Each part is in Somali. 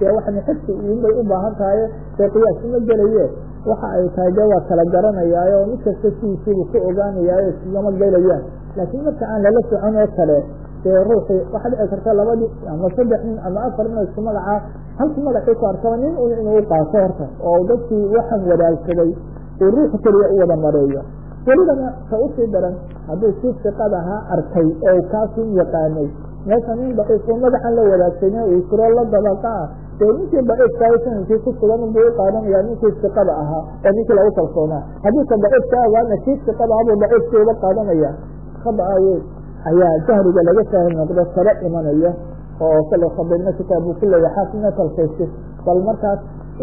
dee waxan xifsi iinbay u baahan tahay dee qiyaas uma gelaye waxa ay tahay dee waa kala garanayaayo mid kasta sidiisiibuu ku ogaanayaayo islama gelayaan laakiin marka aan lala socon oo kale dee ruuxii waxaa dhici karta labadii ama saddex nin ama afar nin isku magacaa halku magacii ku arkaba nin un inuu u qaato horta oo dadkii waxan wadaagsaday uu ruuxu keliya u wada mareeyo welibana ka usii daran hadduu kii siqad ahaa arkay oo kaasun yaqaanay meesha nin daciifo magacan la wadaagsanay uu jiro la dabaqa ah dee ninkii daciifkaa sanadkii ku sugan buu u qaadanaya ninkii siqada ahaa oo ninkii lagu kalsoonaa haddii ka daciifka awaana kii siqada ah buu daciifkii uga qaadanaya khada aye ayaa jahriga laga saahil noqdo kala imanaya oo kale khadibna kitaab uu ku leeyahay xaafidna talkaysi bal markaas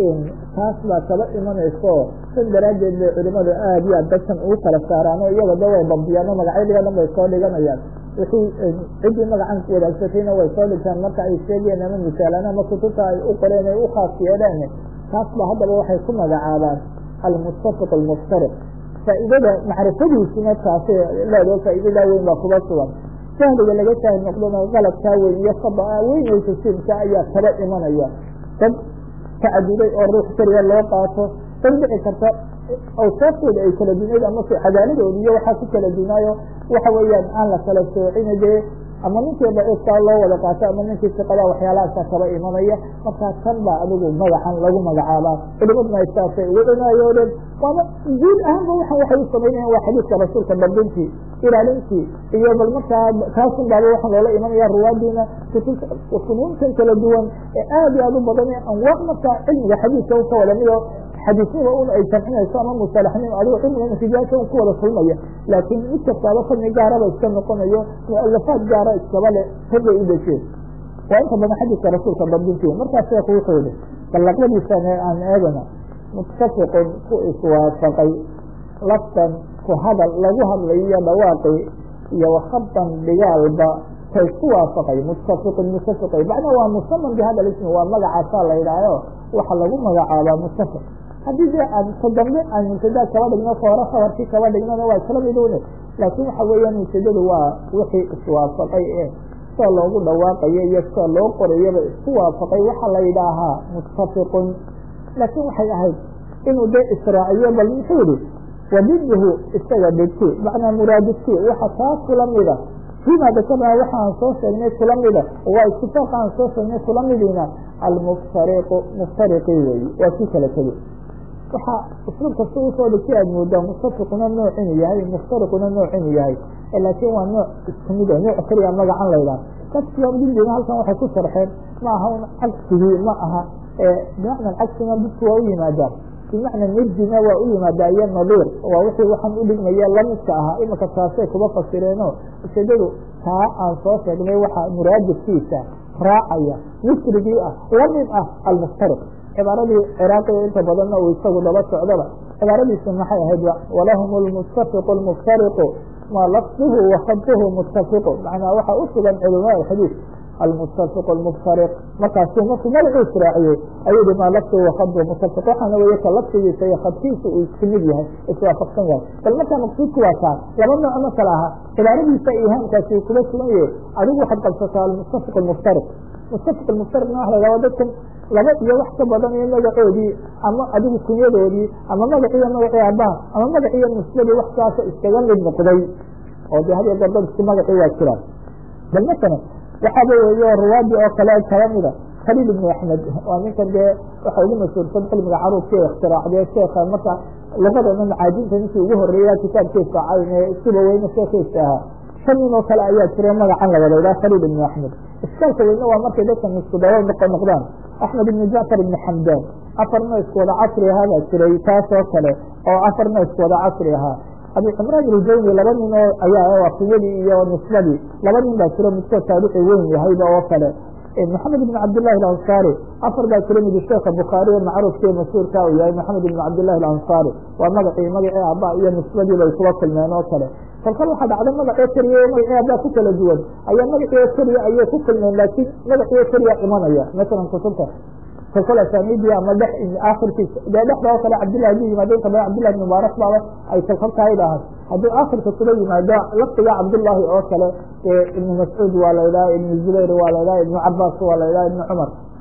taas baa kaba imanayso san daraaddeed bay culimadu aad iyo aad dadkan ugu kala saaraan oo iyaga da way bambiyaan oo magacyadiga dhan bay soo dhiganayaan wixii ciddii magacan wadaagsatayna way soo dhigtaan marka ay sheegeen ama misaalaan ama kutubta ay u qoreen ay u khaas yeedheen taas ba haddaba waxay ku magacaabaan almuttafiq almuftariq faa'iidada macrifadiisuna taasi leedo faa'iidadaa weyn baa kuba sugan jahliga laga saahil noqdona qaladkaa weyn iyo khada'a weynaysa siinka ayaa kaba imanaya dad tacaduday oo ruux keliya loo qaato dad dhici karta awsaaftooda ay kala dunayd ama cadaaladooda iyo waxaa ku kala dunaayo waxa weeyaan aan la kala soocina dee ama ninkii daciifkaa loo wada qaato ama ninkii siqada waxyaalahaasa kaba imanaya markaa kan baa adigu magacan lagu magacaabaa culimaduna saasay ugu cinaayoodeen waaba guud ahaanba waa waxay u samaynayan waa xadiidka rasuulka dabdintii ilaalintii iyo bal markaa kaasun baaba waxaa loola imanaya ruwaadiina funuuntan kala duwan ee aad iyo aad u badan ee anwaac markaa cilmiga xadiidka u ka wada mido xadiisnima un ay jamcinayso ama musalaxnimo adigo cilmiga natiijaasha un ku wada kulmaya laakiin mid kastaaba fadni gaaraba iska noqonayo mualafaad gaara iskaba le ragay u desheen waa inta badan xadiiska rasuulka dabdintii markaas sheekhu wuxuu yihi ballaqadiisa aan eegana muttafiqun ku iswaafaqay laftan ku hadal lagu hadlayo iyo dhawaaqi iyo wakhaban dhigaalba kay ku waafaqay muttafiqun muttafiqay macnaa waa musaman bihada ismi waa magacaasaa la yidhaaho waxa lagu magacaabaa muttafiq haddii dee aan ka dambe aan mubtadaa kaba dhigno ka hore khabarkii kaba dhignona waa isla midowne laakiin waxa weeyaan mubtadadu waa wixii iswaafaqay ee sida loogu dhawaaqayo iyo sida loo qorayaba isku waafaqay waxaa la yidhaahaa muttafiqun laakiin waxay ahayd inuu dee israaciyo bal muxuu yihi wadiduhu isaga dhigti macnaa muraadidki waxa taa kula mida fima dakarnaa waxaan soo sheegnay kula mida waa itifaaqa aan soo sheegnay kula midiina almuftariqu muftariqii weyi waa kii kala tegi waxaa usluub kasta usoo dhigtay aad moodaa muttafiquna nooc inuu yahay muftariquna nooc inuu yahay laakiin waa nooc isku mid nooc keliya magacan laydhaha dadkiiba dindiina halkan waxay ku sharxeen ma aha un cagsigii ma aha bimacna cagsina dadku waa u yimaadaan bimacna nidina waa u yimaadaa iyo nadiir waa wixii waxaan udhigmaya lamidka ahaa imika taasay kuba fasireeno ujeedadu taa aan soo sheegnay waxaa muraadifkiisa raacaya misrigii ah lamid ah almuftariq cibaaradii ciraaqiga inta badanna uu isagu daba socdaba cibaaradiisu maxay ahayd walahum lmuttafiqu lmuftariqu ma lafduhu wakhaduhu muttafiqu macnaa waxaa u sugan culimaa xadiid almuttafiqu lmuftariq markaasuu markuu magacuu israaciyey ayuu hi maa lafduhu wakhaduhu muttafiq waxaana weeye ka lafdigiisa iyo khadkiisa uu isku mid yahay iswaafaqsan yahay bal markaa maqsuudku waa kaa laba nooc ma kala aha cibaaradiisa ihaamkaasi uu kuba sugan yahay adigu waxaad qabsataa almuttafiq lmuftariq muttafiq lmuftariqna waxa la yhahda dadkan laba iyo wax ka badan iyo magacoodii ama adigu kunyadoodii ama magaciiyo magacii aabbaha ama magaciiyo musladii wax saasa iskaga mid noqday oo de hadiyo goor dad isku magacii waa jiraan bal masalan waxaaba weeye ruwaadii oo kale kala mida khaliil ibnu axmed waa ninkan dee waxa ugu mashhuursan cilmiga caruurka ee ikhtiraacdee sheeka marka luqadana macaajinta ninkii ugu horeeya kitaabkiisa cayn siba weyne sheekaysa ahaa shan nin oo kale ayaa jira magacan la wada idhaha khaliil ibnu axmed iskaalka weyne waa markay dadkan isku dawo noqo noqdaan axmed ibnu jacfar ibnu xamdaan afarna isku wada casri ahaa baa jiray taas oo kale oo afarna isku wada casri ahaa abi cimraan iljawni laba nin oo ayaa wafiyadii iyo nisbadii laba nin baa jiro midkood taarici weyn yahayba oo kale maxamed ibn cabdillahi alansaari afar baa jira mid sheeka bukhaari ee macruufkii mashhuurka uu yahay maxamed ibn cabdillahi alansaari waa magacii magacii aabba iyo nisbadii bay kuba kulmeen oo kale kolkal waxaa dhacda magacoo keliya magacii aabba ku kala duwan ayaa magacii keliya ayay ku kulmeen laakiin magacii keliya imanaya masalan kutubta kolkol asaaniidii ama dhex akhirkiisa dee dhexda oo kale cabdillahi haduu yimaado inta badan cabdillahi ibn mubaarak baaba ay kolkolkaa idhahaan hadduu akhirka kuba yimaado lafdiga cabdullaahi oo kale ibnu mascuud waa la idhaha ibnu zubayr waa la idhaha ibnu cabaas waa la idhaha ibnu cumar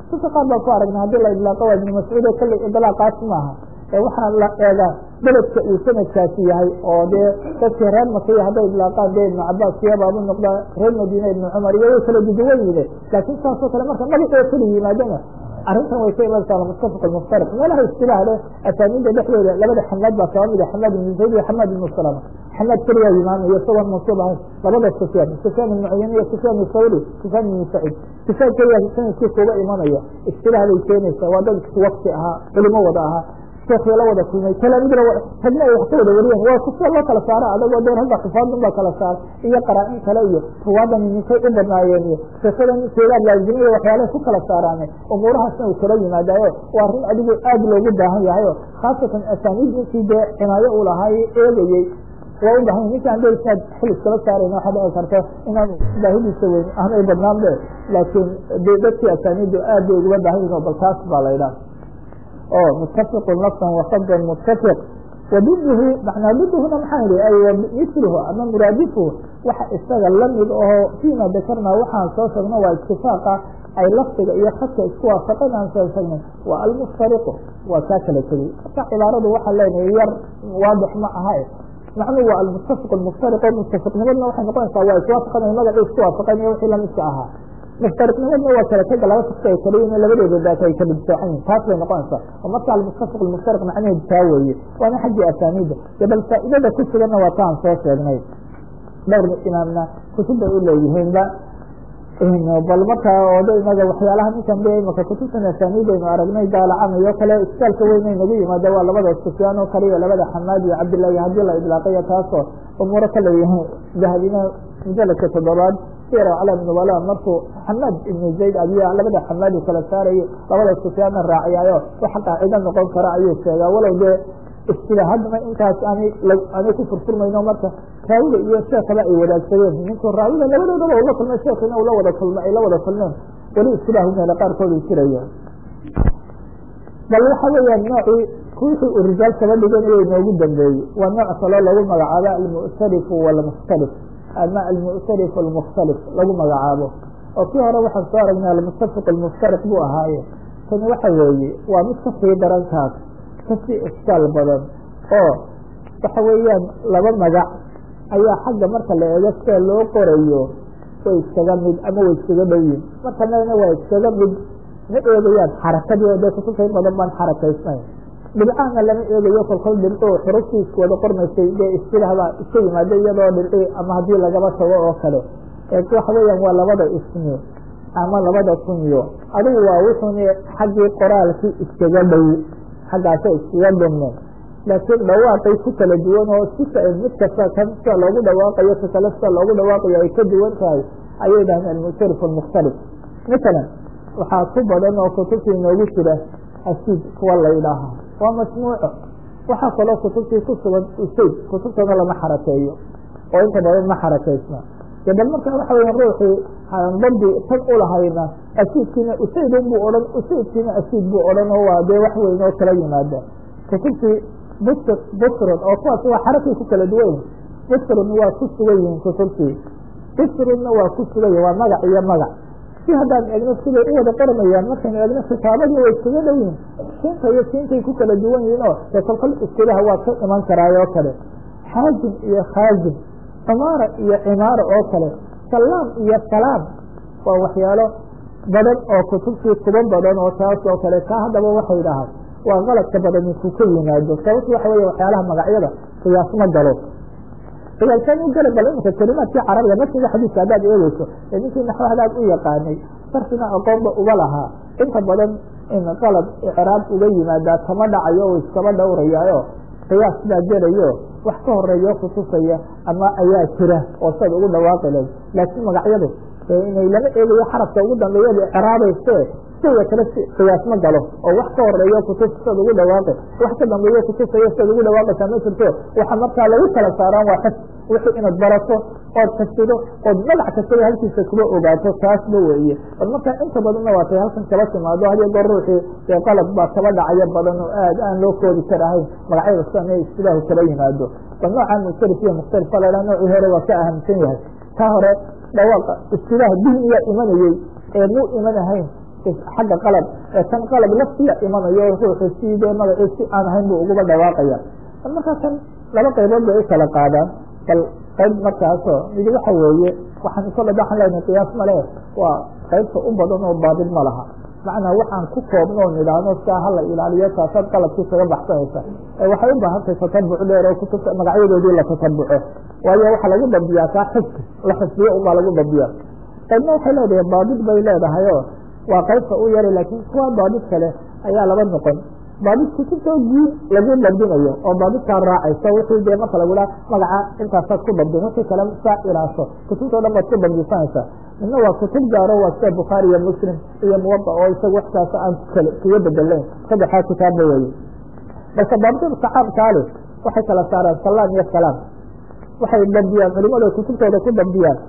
dadka qaar baa ku aragna haddii la idlaaqo waa ibnu mascuud oo kalley idlaaqaas maaha ee waxaa la eegaa beledka uu sanadkaasi yahay oo dee dadkii reer makiya hadday idlaaqaan dee ibnu cabaas siyabaabu noqdaa reer madiine ibnu cumar iyo way kala duduwan yide laakiin saasoo kale marka magacoo kala yimaadana arrintan way ka imanaysaa almuttafaq almuftariq meelaha istilaah leh asaaniinda dhexdooda labada xamaad baa kaba mid a xamaad ibnu zayd iyo xamaad ibnu salama xamaad keliyaa yimaamaya isagoon mansuub ahayn labada sufyaan sufyaan ibnu cuyane iyo sufyaan thawri sufyaan ibnu saciid sufyaan keliyaa sanadkii kuga imanaya istilaah bay keenaysaa waa dad isku wakti ahaa culimo wada ahaa sheekii la wada kulmay talaamidna ragna ay wax ka wada wariyeen waa kusida loo kala saara adagoo dee ragga xifaadun baa kala saara iyo qaraa-in kale iyo ruwaadan ninkay u badnaayeen iyo sheekadan seedaad laazimi iyo waxyaalaha ku kala saaraane umuurahaasna uu kala yimaadaayo waa arrin adigu aad loogu baahan yahayo khaasatan asaaniid ninkii dee cinaayo uu lahaay eegayey waa u bahan ninka an deisaad xil iskala saarayna waxaa dhici karta inaan baahidiisa weyn aanay badnaan be laakiin de dadkii asaaniiddu aad bay uguba baahan yihin oo bal taas baa la idhaha o mutafiqu nafsan wasabdan mutafiq wadiduhu macnaa diduhuna maxaa yihi ay misluhu ama muraadifuhu waxa isaga lamid aho fiima dakarnaa waxaan soo sheegno waa itifaaqa ay lafdiga iyo khadka isku waafaqeen aan soo sheegnay waa almuftariqu waa kaa kala tegey marka cibaaradu waxaa leenahay yar waadix ma aha macnuhu waa almutafiq muftariq o mutafiqnimadna waxay noqonaysaa waa iswaafaqan magacii isku waafaqeen iyo wixii lamidka ahaa muftariqnimadna waa kala tega laba kasta ay kala yihin labadooda daata ay kala difaacan yihin taas bay noqonaysaa oo marka almuttafiq almuftariq macnaheedu taa weeye waana xaggii asaaniida de bal faa'iidada ku suganna waa taan soo sheegnay dhowr imaamna kutub bay u leeyihiinba bal marka oda inaga waxyaalaha ninkan de imaka kutubtan asaaniid aynu aragnay daalacanayo kale iskaalka weyn ay nagu yimaada waa labada sufyaan oo kale iyo labada xamaad iyo cabdillahi haddii la idlaaqayo taasoo umuuro kale yahay dahabina mujaladka toddobaad sir aclam nubala markuu xamaad ibnu zayd abiya labada xamaad uu kala saarayo labada sufyaanna raaciyaayo waxa qaacido noqon kara ayuu sheegaa walow dee istilaahadna intaas aanay aanay ku furfurmayno marka raawiga iyo sheekaba ay wadaagsadeen ninku raawiga labadoodaba ula kulmay sheekina ula wada kulma ay la wada kulmeen weli istilaahu meela qaarkood uu jiraya bal waxa weeyaan noocii wixii uu rijaal kaba dhiganayo inoogu dambeeyey waa nooc kaloo lagu magacaabo almu'tarifu walmukhtalif ama almu'tarif almukhtalif lagu magacaabo oo kii hore waxaan soo aragnay almuttafiq almuftariq buu ahaaye tani waxa weeye waa mid ka sii darankaas kasii iskaal badan oo waxa weeyaan laba magac ayaa xagga marka la eego sida loo qorayo way iskaga mid ama way iskaga dhowyiin marka lena waa iskaga mid ma eegayaan xarakadii oo dee kutubta in badan baan xarakaysnayn dhibcaana lama eegayo kolkol dhibco xuruftii isku wada qormaysay dee istilahbaa iska yimaada iyadoo dhibci ama haddii lagaba tago oo kale waxa weeyaan waa labada ismi ama labada kunyo adigu waa wuxuuni xaggii qoraalkii iskaga dhow xaggaasa iskaga dhumeen laakiin dhawaaqay ku kala duwan oo sika mid kasta kan sida loogu dhawaaqayo ka kale sida loogu dhawaaqayo ay ka duwan tahay ayay dhahdeen almuctarif almukhtalif masalan waxaa ku badan oo kutubtii inoogu jira asiid kuwa la ydhaaha waa masmuuco waxaa kaloo kutubtii ku sugan usayd kutubtana lama xarakeeyo oo inta badan ma xarakaysna de bal marka waxa weya ruuxii dambi tan ulahayna asiidkiina usaydun buu odhan usaydkiina asiid buu odhan oo waa dee wax weyn oo kala yimaada kutubtii bustr bustrun oo kuwaas waa xarakay ku kala duwan bustrun waa ku sugan yihiin kutubtii bustrunna waa ku sugan yihin waa magac iyo magac si haddaan eegno siday u wada qoramayaan markaynu eegno kitaabadii way iskaga dhow yihin siinta iyo siintay ku kala duwan yihiin oo dee kolkol iskilaha waa ka iman karaayoo kale xaajim iyo khaajim cimaara iyo cimaara oo kale salaam iyo salaam waa waxyaalo badan oo kutubtii kuba badan oo taas oo kale taa haddaba waxay dhahaan waa qaladka badan inkuu ka yimaado sababtu waxa weeye waxyaalaha magacyada qiyaas ma galo qiyaasaan u gala bal imika kelimaadkii carabiga nafsiga xadiiska haddaad eegeyso ee ninkii naxwahadaad u yaqaanay sarfina aqoonba uba lahaa inta badan in qalad icraab uga yimaadaa kama dhacayo oo iskaba dhowrayaayo qiyaas baa gelayo wax ka horeeyo kutusaya ama ayaa jira oo sad ugu dhawaaqi lahayd laakiin magacyadu inay lama eegayo xarafka ugu dambeeyada icraabayse siga kale qiyaas ma galo oo wax ka horeeyo kutus sad ugu dhawaaqi wax ka dambeeyo kutusayo sad ugu dhawaaqaysaa ma jirto waxa markaa lagu kala saaraan waa xis wixii inaad barato ood xisido ood magac kastaba halkiisa kuba ogaato taasba weeye bal markaa inta badanna waa tay halkan kaba timaado hadiyo goor ruuxii dee qalad baa kaba dhacayo badan oo aad aan loo koodi karahayn magacyada sidan ee istilaahu kala yimaado bal noocaa mukhtalif iyo mukhtalif a lahaa noocii hore waa ka ahamsan yahay taa hore dhawaaqa istilaah dihniyaa imanayey ee muu iman ahayn xagga qalab ee kan qalab laftiya imanayo ruuxu sidee magacii si aan ahayn buu uguba dhawaaqaya bal markaa kan laba qaybood bay u kala qaadaan bal qayb markaasoo midi waxa weeye waxaan kolle waxaan leenahay qiyaas male waa qaybta u badan oo baadil ma laha macnaa waxaan ku koobno o nidhaahno siaa hala ilaaliyo taasaad qalabkii kaga baxsanaysa waxay u baahan tahay tatabuc dheer oo kutubta magacyadoodii la tatabuco waayo waxaa lagu dambiyaa kaa xifki la xifdiyo unbaa lagu dambiya qaybna waxay leedahay baadid bay leedahay oo waa qaybta u yara laakiin kuwa baadid kale ayaa laba noqon baadid kutubtoo guud lagu dabdinayo oo baadidkaa raacayso wixii dee marka lagu dhaha magaca intaasaad ku dabdin wixii kale saa ilaasho kutubtao dhan baad ku dabdisanaysa midna waa kutub gaaro waa sida bukhaari iyo muslim iyo muwada oo isaga waxkaas aan kale kuga bedelayn saddexaa kitaabba weeye balse baadida saxaabkaale waxay kala saaraan salaam iyo salaam waxay dabdiyaan culimada kutubtooda ku dabdiyaan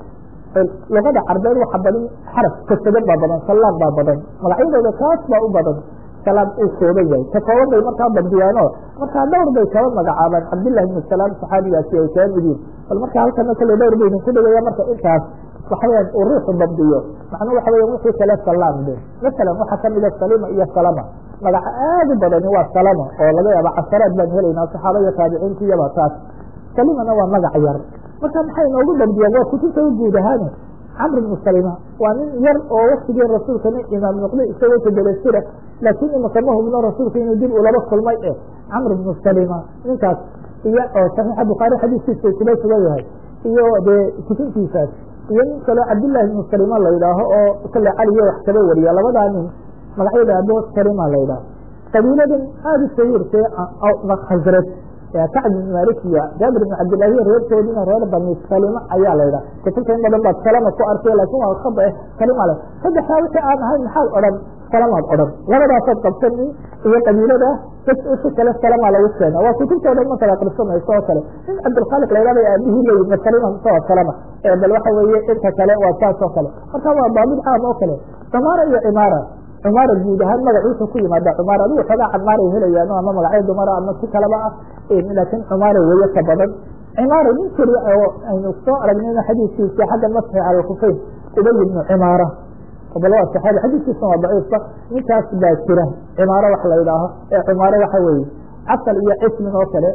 luqada carbeed waxa badan xaraf kasada baa badan salaam baa badan magacyadooda kaas baa u badan salaam uu kooban yahay ka kooban bay markaa dabdiyaano markaa dhowr bay kaba magacaabaan cabdillahi ibnu salaam saxaabigaasi ay kaa midiin bal marka halkana kale dhowr bay idinku dhigaya marka intaas waxaweyaan uu ruuxu dabdiyo macnuu waxa weya wixii kale salaam de masalan waxaa kamida salima iyo salama magaca aad u badani waa salama oo laga yaaba casharaad baan helaynaa saxaaba iyo taabiciintiyaba taas salimana waa magac yar marka maxay noogu dabdiyaan waa kutubta u guud ahaane camr ibnu salima waa nin yar oo waktigii rasuulkana imaam noqday isagoo tadalesira laakiin imaka ma hubno rasuulka inuu dib ulaba kulmay eh camr ibnu salima ninkaas iyo oo saxiixa bukhaari xadiiskiisa kuma sugan yahay iyo dee kutubtiisaas iyo nin kaloo cabdillahi ibnu salima la yidhaaho oo kale caliyo wax kaba wariya labadaa nin magacyada abo salima la yidhaaho qabiiladan aada u sayiirtee khasrad kacb ibn malik iyo jaabir ibn cabdillahi reerkoodina reer bani salima ayaa la yidhaha kutubta in badan baad salama ku arkay laakin waa khada eh salima le saddexdaa wixii aan ahayn maxaad odhan salamaad odhan labadaasaad qabsani iyo qabiilada si kale salama lagu keena waa kutubta o dhan markaad aqrisanayso oo kale in cabdilkhaliq la yidhahda aabihii leeyihi salima mise salama bal waxa weeye inta kale waa saas oo kale marka waa baabid caam oo kale damaara iyo cimaara cumaara guud ahaan magac wuxuu ku yimaada cumaar adigu xoogaa camaaray helayaan ama magacyo dumara ama si kaleba ah laakiin cumaara weeye ka badan cimaara nin keliya oo aynu soo aragnayna xadiiskiisa xagga masxi cala alkufayn ubay ibnu cimaara bal waa saxaabi xadiiskiisa waa daciifba ninkaas baa jira cimaaro wax la yidhaaho ee cumaaro waxa weeye casal iyo cismin oo kale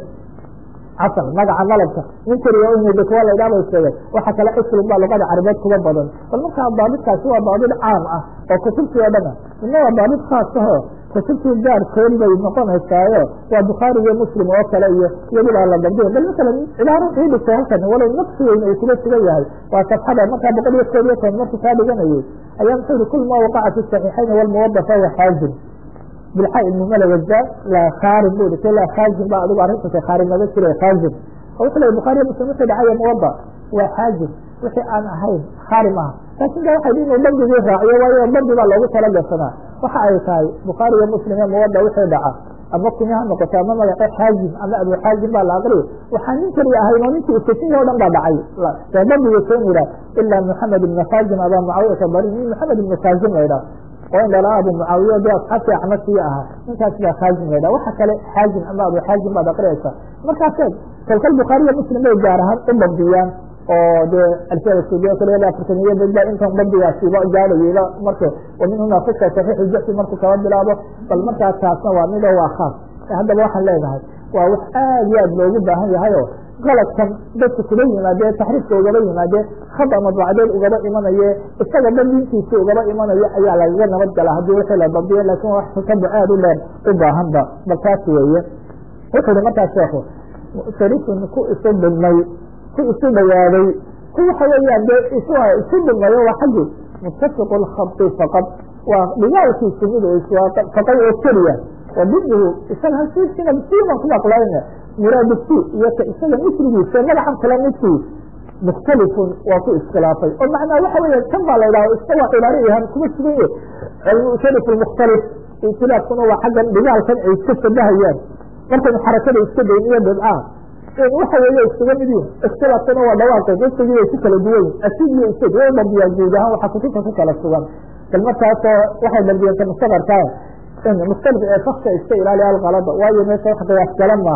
casal magaca malabka nin keliya o kuwa laydhaa bay sheegeen waxa kale cislin baa luqada carabeed kuba badan bal markaa baabidkaasi waa baabid caam ah oo kutubtii oo dhan ah midna waa baabid khaas aho kutubtii gaarkood bay noqonaysaayo waa bukhaari iyo muslim oo kale iyo iyadibaa la dabdiya bal masalan cibaaro ii dhigto halkan walow naqsi weyn uu kuga sugan yahay waa safxada markaa boqol iyo koob iyo toban markuu kaa dhiganayay ayaa muxuu yihi kul ma waqaca fi saxiixayn walmuwadafa wa xaazin bilxa ibnu malawada laa khaarin bu dhigtay laa khaazin ba adigu arrinta khaarin laga jiray khaazin oo wuxuu leey bukhaari muslim wuxuu dhacaya muwada waa xaazin wixii aan ahayn khaari maaha laakin da waxay inuu bandigii raaciyo waayo bandi baa loogu talagashanaa waxa ay tahay bukhaari iyo muslim iyo muwada wixii dhaca ama kunya ha noqoto ama magace xaazim ama abu xaazim baa la aqriy waxaa nin keliya ahayn oo ninkii iskasinya o dhan baa dhacay ee bandiga soo yidhah ilaa maxamed ibnu khaazim abaa mucaawiyata bari nin maxamed ibnu khaazim la yidhah oo in dhala abu mucaawiya de asxaabtii axmasiya ahaa ninkaas baa khaazim la yidhah waxa kale xaazim ama abu xaazim baad aqriyaysa markaasee kalkal bukhaariya muslim bay gaar ahaan u dabdiyaan oo dee alfiyada suudiya kale ilaa afartaniya bada intan bandigaasiba gaadhayayba marka wamin huna kusa saxiixu jaxsi markuu kaba bilaabo bal markaa taasna waa mido waa khaas haddaba waxaan leenahay waa wax aad iyo aad loogu baahan yahay oo galadkan dadka kuga yimaadee taxriifka ugaba yimaadee khada madbacdeed ugaba imanaye isaga bandintiisa ugaba imanayo ayaa lagaga nabad gala haddii wixii la dabdiyo laakin wax tatabuc aad u dheer u baahanba bal taas weeye wuxuu hi markaas sheekhu sharifun ku isu dhigmay ku isu dhawaaday ku waxa weeyaan dee is isu dhigmayo waa xaggi mutafiqu lkhabti faqad waa dhigaalkiisu mid iswaafaqay oo keliya wadiduhu isaga hasiisina siiban ku aqlayna muraadisi iyo ka isaga misrigiisa magacan kale midkii mukhtalifun waa ku iskhilaafay oo macnaa waxa weya kan baa la yidhaha isaga cibaaro yahan kuma sugan yahy almusharif almukhtalif ikhtilaafkuna waa xaggan dhigaalkan ay iska shabahayaan markaynu xarakada iska dayn iyo dhibcaha waxa weeye isuga mid yihin ikhtilaafkuna waa dhawaaqeed isagii way ku kala duwan yihin asid iyo isad way dabdiyaan guud ahaan waxaa kutubta ku kala sugan bal markaasoo waxay dabdiyeen ka mustadarkaa mustalif ee fakta iska ilaaliya alkalada waayo meesha wax qiyaas galan maaha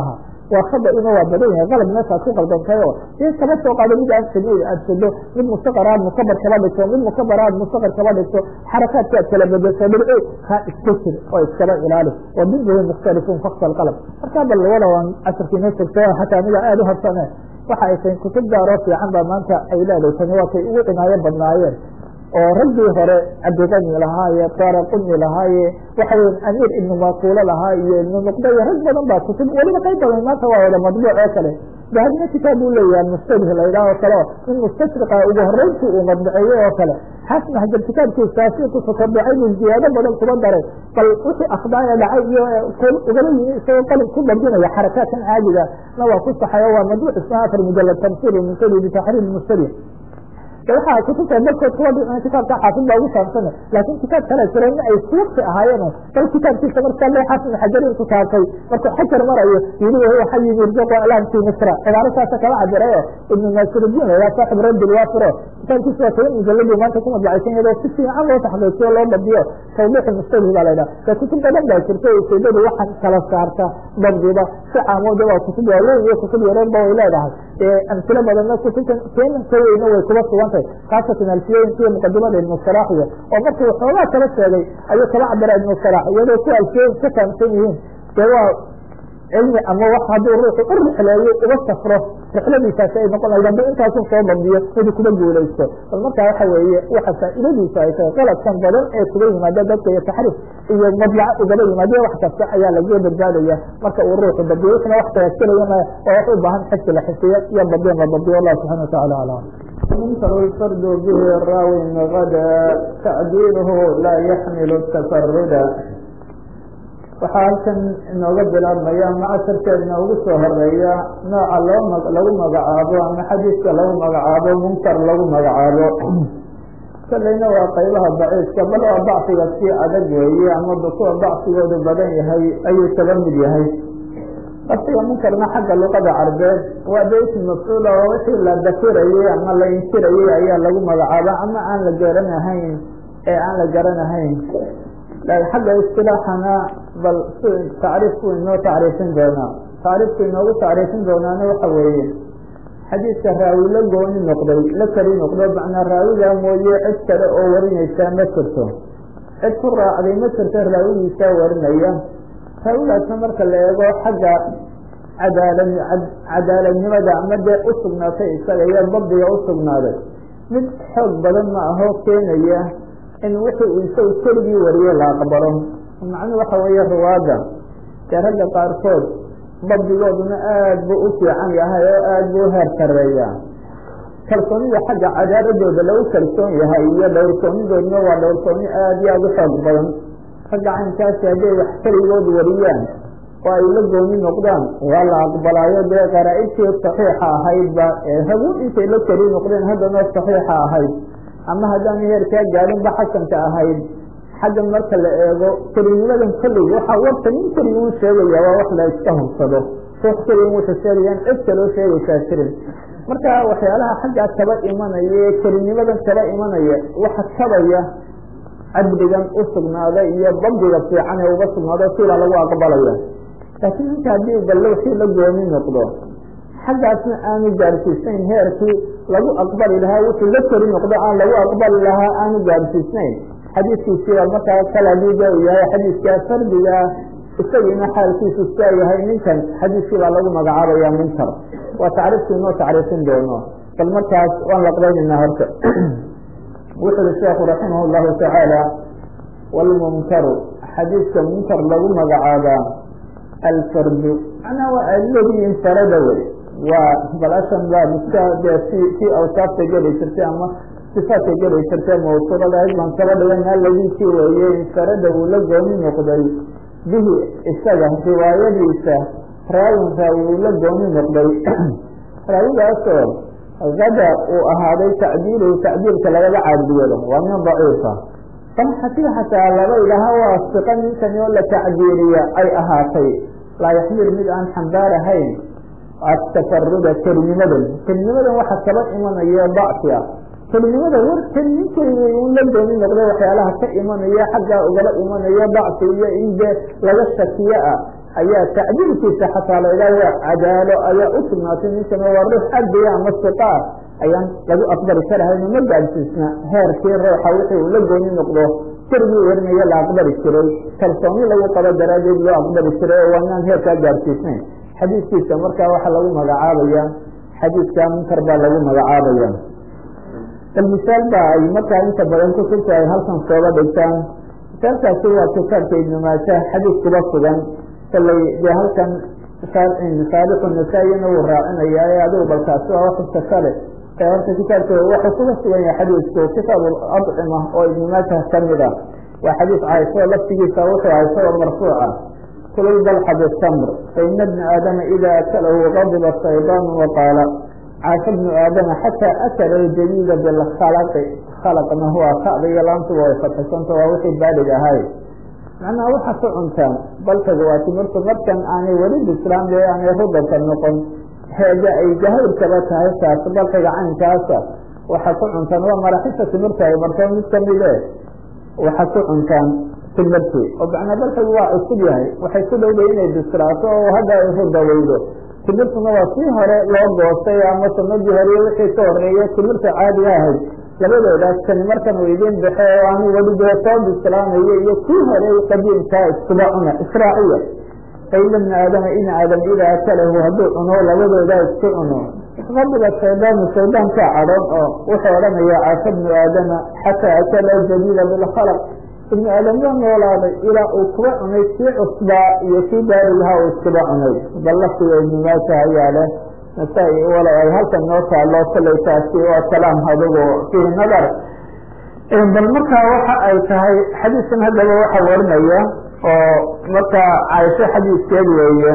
waa khada ina waa badan yahay qalab meeshaad ku qaldantay oo in kaba soo qaado mid aad sano aad sado mid mustaqar aad mukabar kaba dhigto mid mukabar aad mustaqar kaba dhigto xarakaadka aad kala bedeso dhibco ka iska jir oo iskaba ilaali wa diduhu mukhtalifun fakta alqalab markaa bal wada waan casharkiina tagto xataa aniga aada u habsane waxa ay tahay kutub gaaroo fiican baa maanta ay leedahay tani waa kay ugu cinaayo badnaayeen oo raggii hore cabdiqani lahaaye daraquni lahaaye waxa weya amiir ibnu maquulo lahaa iyo ibnu nuqda iyo rag badan baa kutub weliba qayb badan maanta waa wada madbuuc oo kale dahabina kitaab uu leeyahay mustabih la yidhaah oo kale o in mustashriqa ugu horeyntii uu madbuceeyey oo kale xasan hajar kitaabkiisaasi ku tatabucay buu ziyaado badan kuba daray bal wixii akhdaaya dhacay iyo ugala yimi isagoo qalib ku dabdinaya xarakaadkan caadiga na waa ku saxayo waa madbuuc isna afar mujalad tamsiil munkadi bitaxriir mustabih waxaa kutubta barkood kuwa dhicin kitaabka xaafid baa ugu saabsana laakin kitaab kale jira in ay suwaqti ahaayeen bal kitaabkiisa markaa le xasan xajarin ku taabtay markuu xajar marayo yili wahuwa xayi yurjaqu alam fi misra cibaaro saasa kala cabirayo ibnu naasirudiin layaa saaxib raddi lwaafiro kitaabkiisa waa toban mujaladu maanta ku madbacaysan iyadoo si fiican loo taxqiijiyo loo dabdiyo tawdiix mustabih baa la yidhaha ka kutub badan baa jirta ujeedadu waxaan kala saarta dabdiba si caamooda waa kutub waaweyn iyo kutub yareyn ba way leedahay amsilo badanna kutubtan keenan ka weyna way kuba sugantay haasatan alfiyooyinka iyo muqadimada ibnu salaaxiya oo markuu waxoogaa kala sheegay ayuu kala cabira ibnu salaax iyadoo kuwa alfiyooyin ka fahamsan yihiin dee waa cilmi ama wax hadduu ruuxu u rixleeyo uga safro rixladiisaasi ay noqon lahayd haduu intaasu soo dabdiyo miduu kuba guulaysto bal markaa waxa weeye waxa faa'iidadiisu ay tahay qaladkan badan ee kuga yimaada dadka iyo taxriif iyo madlaco ugaba yimaadiyo wax kasta ayaa lagaga badbaadaya marka uu ruuxu dabdiyo wixna wax tayaskilayana waa wax u baahan xifki la xifdiyo iyo dabdin la dabdiyo wallahu subxana watacala aclam منكر الفرد به الراوي غدا تعديله لا يحمل التفرد waxaa halkan inooga bilaabmaya macasharkeedna ugu soo horeeya nooca loo lagu magacaabo ama xadiiska lagu magacaabo munkar lagu magacaabo kolleyna waa qaybaha daciifka bal waa dacfiga si adag weeye ama kuwa dacfigoodu badan yahay ayuu kaba mid yahay laftiga munkarna xagga luqada carbeed waa beyti mafcuula oo wixii la dafirayey ama la inkirayey ayaa lagu magacaaba ama aan la garanahayn ee aan la garanahayn xagga istilaaxana bal tacriifku inoo tacriifin doonaa tacriifku inoogu tacriifin doonaana waxa weeye xadiidka raawi la gooni noqday la kari noqdo macnaa raawigaa mooye cid kale oo warinaysaa ma jirto cid ku raacday ma jirto raawigiisaa warinaya raawigaasna marka la eego xagga cadaala cadaaladnimada ama dee u sugnaatay isaga iyo dabdiga u sugnaaday mid xoog badan ma aho keenaya in wixii uu isagu keligii wariye la aqbalo macnuhu waxa weeye ruwaada dee ragga qaarkood dabdigooduna aad buu u fiican yahay oo aad buu u heer sareeyaa kalsoonida xagga cadaaladooda lagu kalsoon yahay iyo dhowrsoonidooduna waa dhowrsooni aad iyo aada u xoog badan ragga caynkaasi hadday wax keligood wariyaan oo ay la gooni noqdaan waa la aqbalaayo dee qaraa-ibtii saxiixa ahaydba ee hagu intay la keli noqdeen haddana saxiixa ahayd ama haddaan heerkaa gaadinba xasanka ahayd xaggan marka la eego kelinimadan kollig waxaa warta nin keliguu sheegaya waa wax la iska hubsado ruux keligan wuxuu sheegayaan cid kaloo sheegaysaa jirin marka waxyaalaha xaggaa kaba imanaya ee kelinimadan kaba imanaya waxa kabaya cadligan u sugnaaday iyo dabdiga fiican ee uga sugnaado sidaa lagu aqbalaya laakiin ninka haddii bal wixii la gooni noqdo xaggaasna aanu gaarsiisnayn heerkii lagu aqbali lahaa wuxuu la kori noqdo aan lagu aqbali lahaa aanu gaarsiisnayn xadiiskiisiiba markaa kaladiga uu yahay xadiiskaa fardigaa isagiina xaalkiisu siaa yahay ninkan xadiiskii baa lagu magacaabaya munkar waa tacriifku inoo tacriifin doono bal markaas waan laqbaynaynaa horta wuxu uhi sheekhu raximah llahu tacaala wlmunkaru xadiiska munkar lagu magacaabaa alfardu macnaa waa aladii infarada wey waa balashan baa miska dee si si awsaafta geli jirtay ama sifaadka geli jirtay mawsuulada baan kaba dhigan aladiikii weeye infarada uu la gooni noqday bihi isaga riwaayadiisa raawin raawi uu la gooni noqday raawigaasoo gada uu ahaaday tacdiiluhu tacdiilka lagaga caadiyado waa nin daciifa bal hatii xataa laba ilaha waa siqa ninkani oo la tacdiiliya ay ahaatay laa yaxmil mid aan xambaarahayn atafaruda kelinimadan kelinimadan waxa kaba imanaya dacfi ah kelinimada war kelinin keligay un la gooni noqday waxyaalaha ka imanaya xaggaa ugala imanaya dacfi iyo in dee laga shakiyo ah ayaa tacdiilkiisa xataa la idhaha waa cadaalo ayaa u sugnaatay ninkana waa ruux adaya ama siqaa ayaan lagu aqbali karahayno ma gaadsiisna heerkii ruuxa wixii uu la gooni noqdo kerigii warinaya la aqbali jiray kalsooni lagu qabo daraaddeed loo aqbali jiray oo waanaan heerkaa gaadsiisnayn xadiidkiisa markaa waxaa lagu magacaabaya xadiidka munkar baa lagu magacaabaya bal misaal ba ay markaa inta badan kutubta ay halkan sooga dhigtaan misaalkaasi waa kitaabka ibnu maaja xadiid kuba sugan kalay dee halkan saabixu nasaa-iyana wuu raacinaya ee adigu balkaasi waa waxista kale ee horta kitaabka waxuu kuga sugan yahay xadiidku kitaab adcima oo ibnu maaja kamid ah waa xadiid caaisho laftigiisa wuxuu ahay isagoo marfuuca kulul balxa bitamr faina bna aadama ida akalahu gadiba shaydaan waqaala caasha bnu aadama xataa akala ljadiida bilkhalaqi khalaqna huwa kada iyo laantuba way fatxisanta waa wixii baalig ahay macnaha waxa ku cuntaan balkaga waa timirtu markan aanay weli bislaam le aanay rudabka noqon heega ay jahayrkaba tahay taas balkaga caynkaasa waxa ku cuntaan waa maraxisha timirta ay marto mid kamide waxa ku cuntaan timirtii oo macnaa balkagu waa cusub yahay waxay ku dhowday inay bislaato oo hadda ay rudaweydo timirtuna waa sii hore loo goostay ama sanadii hore wixii ka horeeye timirta caadiga ahayd labadoodaas kani markan uu idin baxe oo aanu weli dee soo bislaanayo iyo kii hore qadiimkaa iskuba cuna israaciya faina bna aadama in aadam idaa akalahu hadduu cuno labadoodaa isku cuno qadiba shaydaanu shaydaankaa cadhon oo wuxuu odhanaya caasha bnu aadama xataa akala jadiida bilkhalaq ibnu aadam waa noolaaday ilaa uu kuba cunay kii cusbaa iyo kii baarigaha uu iskuba cunay bal laftiga ibnu maaja ayaa leh nasaa-i wala ay halkan noo taalo kollay taasi waa kalaam adugu fiihi nadar bal markaa waxa ay tahay xadiiskan haddaba waxa warinaya oo markaa caaisho xadiiskeed weeye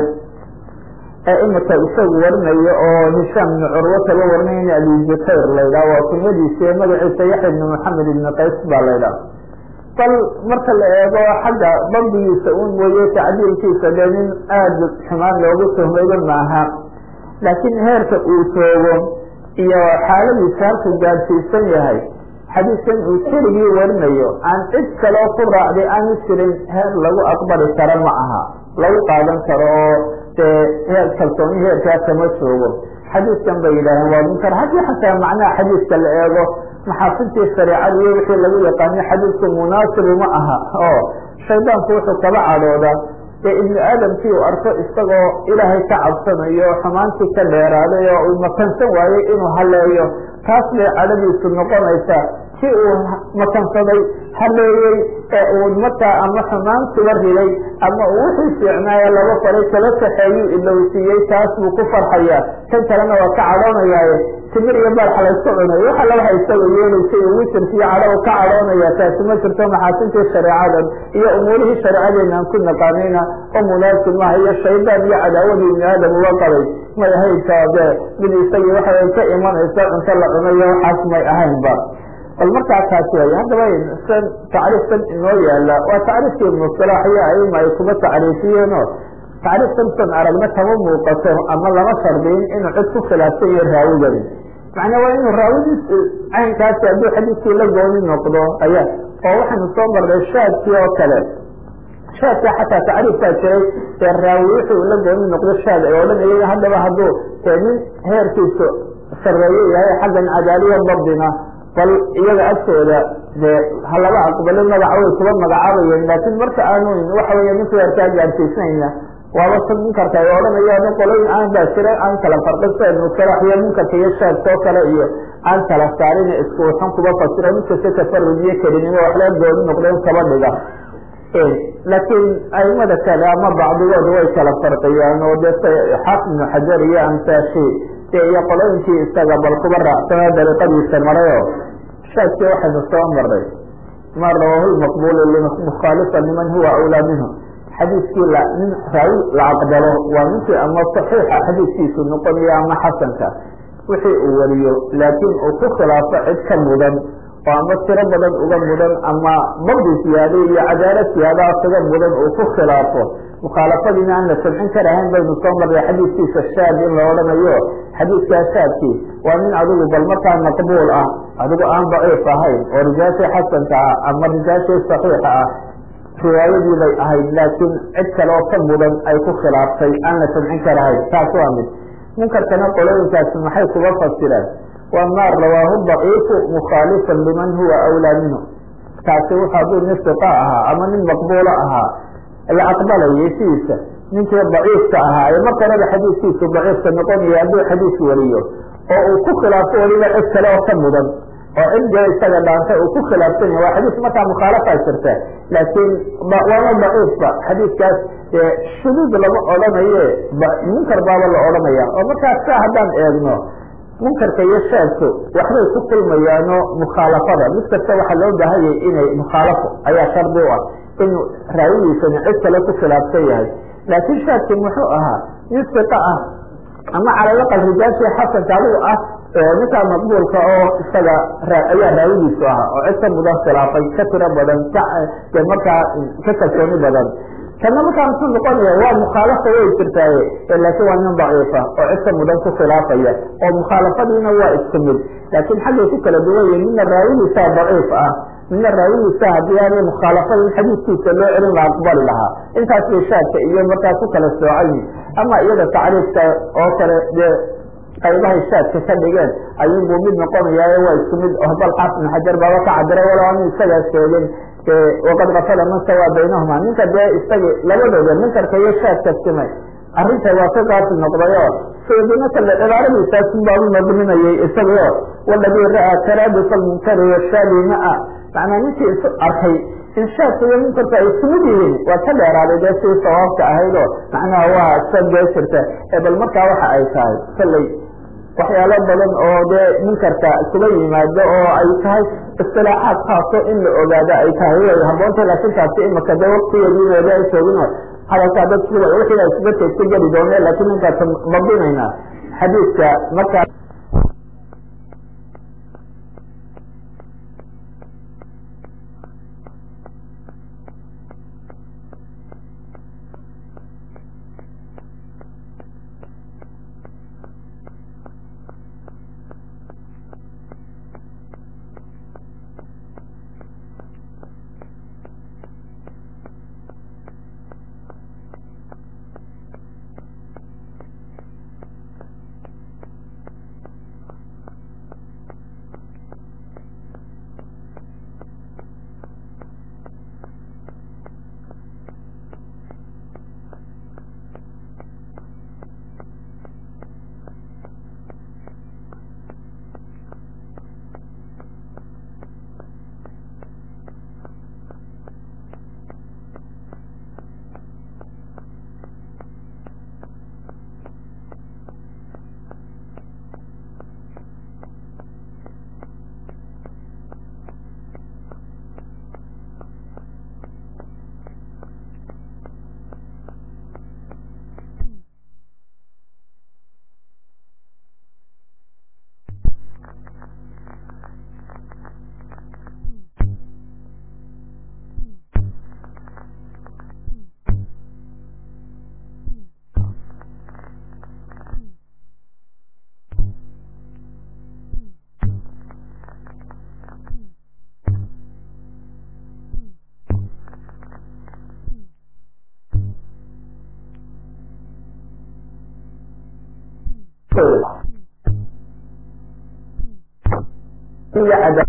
ee imika isagu warinayo oo hishaam ibnu curwata la warinaya in abi bukayr laydhaha waa kunyadiisi ee magaciisa yaxya ibnu maxamed ibni qays baa laydhaha bal marka la eego xagga dabdigiisa un mooye tacdiilkiisa dee nin aada xumaan loogu tuhmayba maaha laakiin heerka uu joogo iyo xaaladiisa halkuu gaadsiisan yahay xadiiskan uu keligii warinayo aan cid kaloo ku raacday aanu jirin heer lagu aqbali karo ma aha lagu qaadan karo oo dee heer kalsooni heerkaa kama joogo xadiiskan bay yidhaaheen waa munkar haddii xataa macnaha xadiiska la eego maxaasintii shareecada iyo wixii lagu yaqaano xadiisku munaasibu ma aha oo shaydaanku wuxuu kaba cadhooda ee ibnu aadamkii uu arko isagoo ilaahay ka cabsanayo xumaantii ka dheeraaday oo uu makansan waayey inuu haleeyo taas bay cadhadiisu noqonaysaa si uu makansaday haleeyey ee uu markaa ama xumaantiba riday ama uu wixii fiicnaayo laba faray kala kaxeeyuu ilowsiiyey taas buu ku farxayaa kan kalena waa ka cadhoonayaaye timir iyo baarxa laysku cunay wax alla waxa isaga yeelaysay uu witirkiiyo cadhow ka cadhoonaya taasi ma jirto maxaasintii shareecadan iyo umuurihii shareecadeena aan ku naqaanayna oo munaasib maaha iyo shaydaan iyo cadaawadii ibni aadam uga qabay may ahaydka dee mid isagii waxay ka imanaysa cunto la cunayo waxaas may ahaynba bal markaa taas way haddaba san tacriiftan inoo yaala waa tacriifkii ibnu salaax iyo aima ay kuma tacriifiyeeno tacriiftan san aragna kama muuqato ama lama shardiyin inuu cid ku khilaafsan yahay raawigani macnaa waa inuu raawidis caynkaasi hadduu xadiiskii la gooni noqdo aya oo waxaynu soo marnay shaadkii oo kale shaadka xataa tacriifkaa jiray ee raawi wuxuu la gooni noqdo shaad ay odhanayeen haddaba hadduu dee nin heerkiisu sareeye yahay xaggan cadaaliya dabdina bal iyaga agtooda dee ha laba aqbalo magaca way kuba magacaabayeen laakiin marka aanu waxa weya ninku heerkaa gaadsiisnayna waaba sa munkarka ay odhanayaan qoloyin aan baa jira aan kala farqin sida ibnu salaax iyo munkarka iyo shaadkoo kale iyo aan kala saarin isku waxan kuba fasiro midkasta tafarud iyo kelinimo wax laga gooni noqdeen kaba dhiga laakiin aimada kale ama bacdigood way kala farqiyaan oo de xaafid ibnu xajar iyo amsaashi iyo qolooyinkii isaga bal kuba raacsana dariiqadiisa marayo shaadkii waxaynu soo maray ma rawahu lmaqbulu mukhaalifa liman huwa awlaa minhu xadiiskii nin raawi la aqbalo waa ninkii ama saxiixa xadiiskiisu noqonayo ama xasanka wixii uu wariyo laakiin uu ku khilaafo cid ka mudan oo ama tiro badan uga mudan ama dabdi siyaade iyo cadaalad siyaadaha kaga mudan uu ku khilaafo mukhaalafadiina aan la samcin karahayn baynu soo marray xadiiskiisa shaad in la odhanayo xadiiskaa shaadkii waa nin adigu bal markaa maqbuul ah adigu aan daciif ahayn oo rijaashii xasanka ah ama rijaashii saxiixa ah riwaayadii bay ahayd laakiin cid kale oo ka mudan ay ku khilaaftay aan la samcin karahayn taas waa mid munkarkana qolooyinkaasi maxay kuga fasireen waa maa rawaahu daciifu mukhaalifan liman huwa awlaa minhu taasi wuxu hadduu nin siqa ahaa ama nin maqbuulo ahaa la aqbalayay sidiisa ninkii daciifka ahaa ee marka horeba xadiiskiisu daciifka noqonaya hadduu xadiis wariyo oo uu ku khilaafo weliba cid kale oo ka mudan oo cidee isaga dhaantay uu ku khilaafsanya waa xadiis markaa mukhaalafaa jirta laakiin waana daciifba xadiiskaas shuduud lama odhanaye munkar baaba la odhanaya oo markaas ka haddaan eegno munkarka iyo shaadku waxbay ku kulmayaano mukhaalafada mid kasta waxaa loo baahanyay inay mukhaalafo ayaa shardi u ah in raawigiisani cid kale ku khilaafsan yahay laakiin shaadki muxuu ahaa nin siqa ah ama calalaqal rijaashii xasanka adigu ah ninkaa maqbuulka oo isaga ayaa raawigiisu ahaa oo cid ka mudan khilaafay ka tiro badan ka markaa ka kalsooni badan kana markaa muxuu noqonaya waa mukhaalafa way jirtaaye laakiin waa nin daciifa oo cid ka mudan ku khilaafaya oo mukhaalafadiina waa isku mid laakiin xaggay ku kala duwan yihin mina raawigiisaa daciif ah mina raawigiisa haddii aanay mukhaalafada in xadiiskiisa loo celin la aqbali lahaa intaas bay shaadka iyo markaa ku kala soocayi ama iyada tacriifka oo kale dee qaybahay shaadka ka dhigeen ayuunbuu mid noqonayaayo waa isku mid bal xaafid xajar baaba ka cabiray walow anu isagaa sheegin waqad rafada man sawaa baynahuma ninka dee isagi labadooda munkarka iyo shaadka simay arrinta waa ka gaasi noqdayo sdinakale cibaaradiisaasun baa u nadminayay isagao waladii ra'aa taraaduf almunkari washaadi maa macnaa ninkii isu arkay in shaadka iyo munkarka ay isku mid yihiin waa ka dheeraaday dee sidii sawaabka ahayd oo macnaha waa sagee jirta ee bal markaa waxa ay tahay kolley waxyaalo badan oo dee munkarka kuba yimaado oo ay tahay istilaaxaad khaaso in la ogaado ay tahay way haboonta laakiin taasi imaka dee waktigeediinooda ay joogino hadalkaa dad wixii isdarka iska geli doone laakiin ninkaas babinayna xadiidka markaa iyo cadab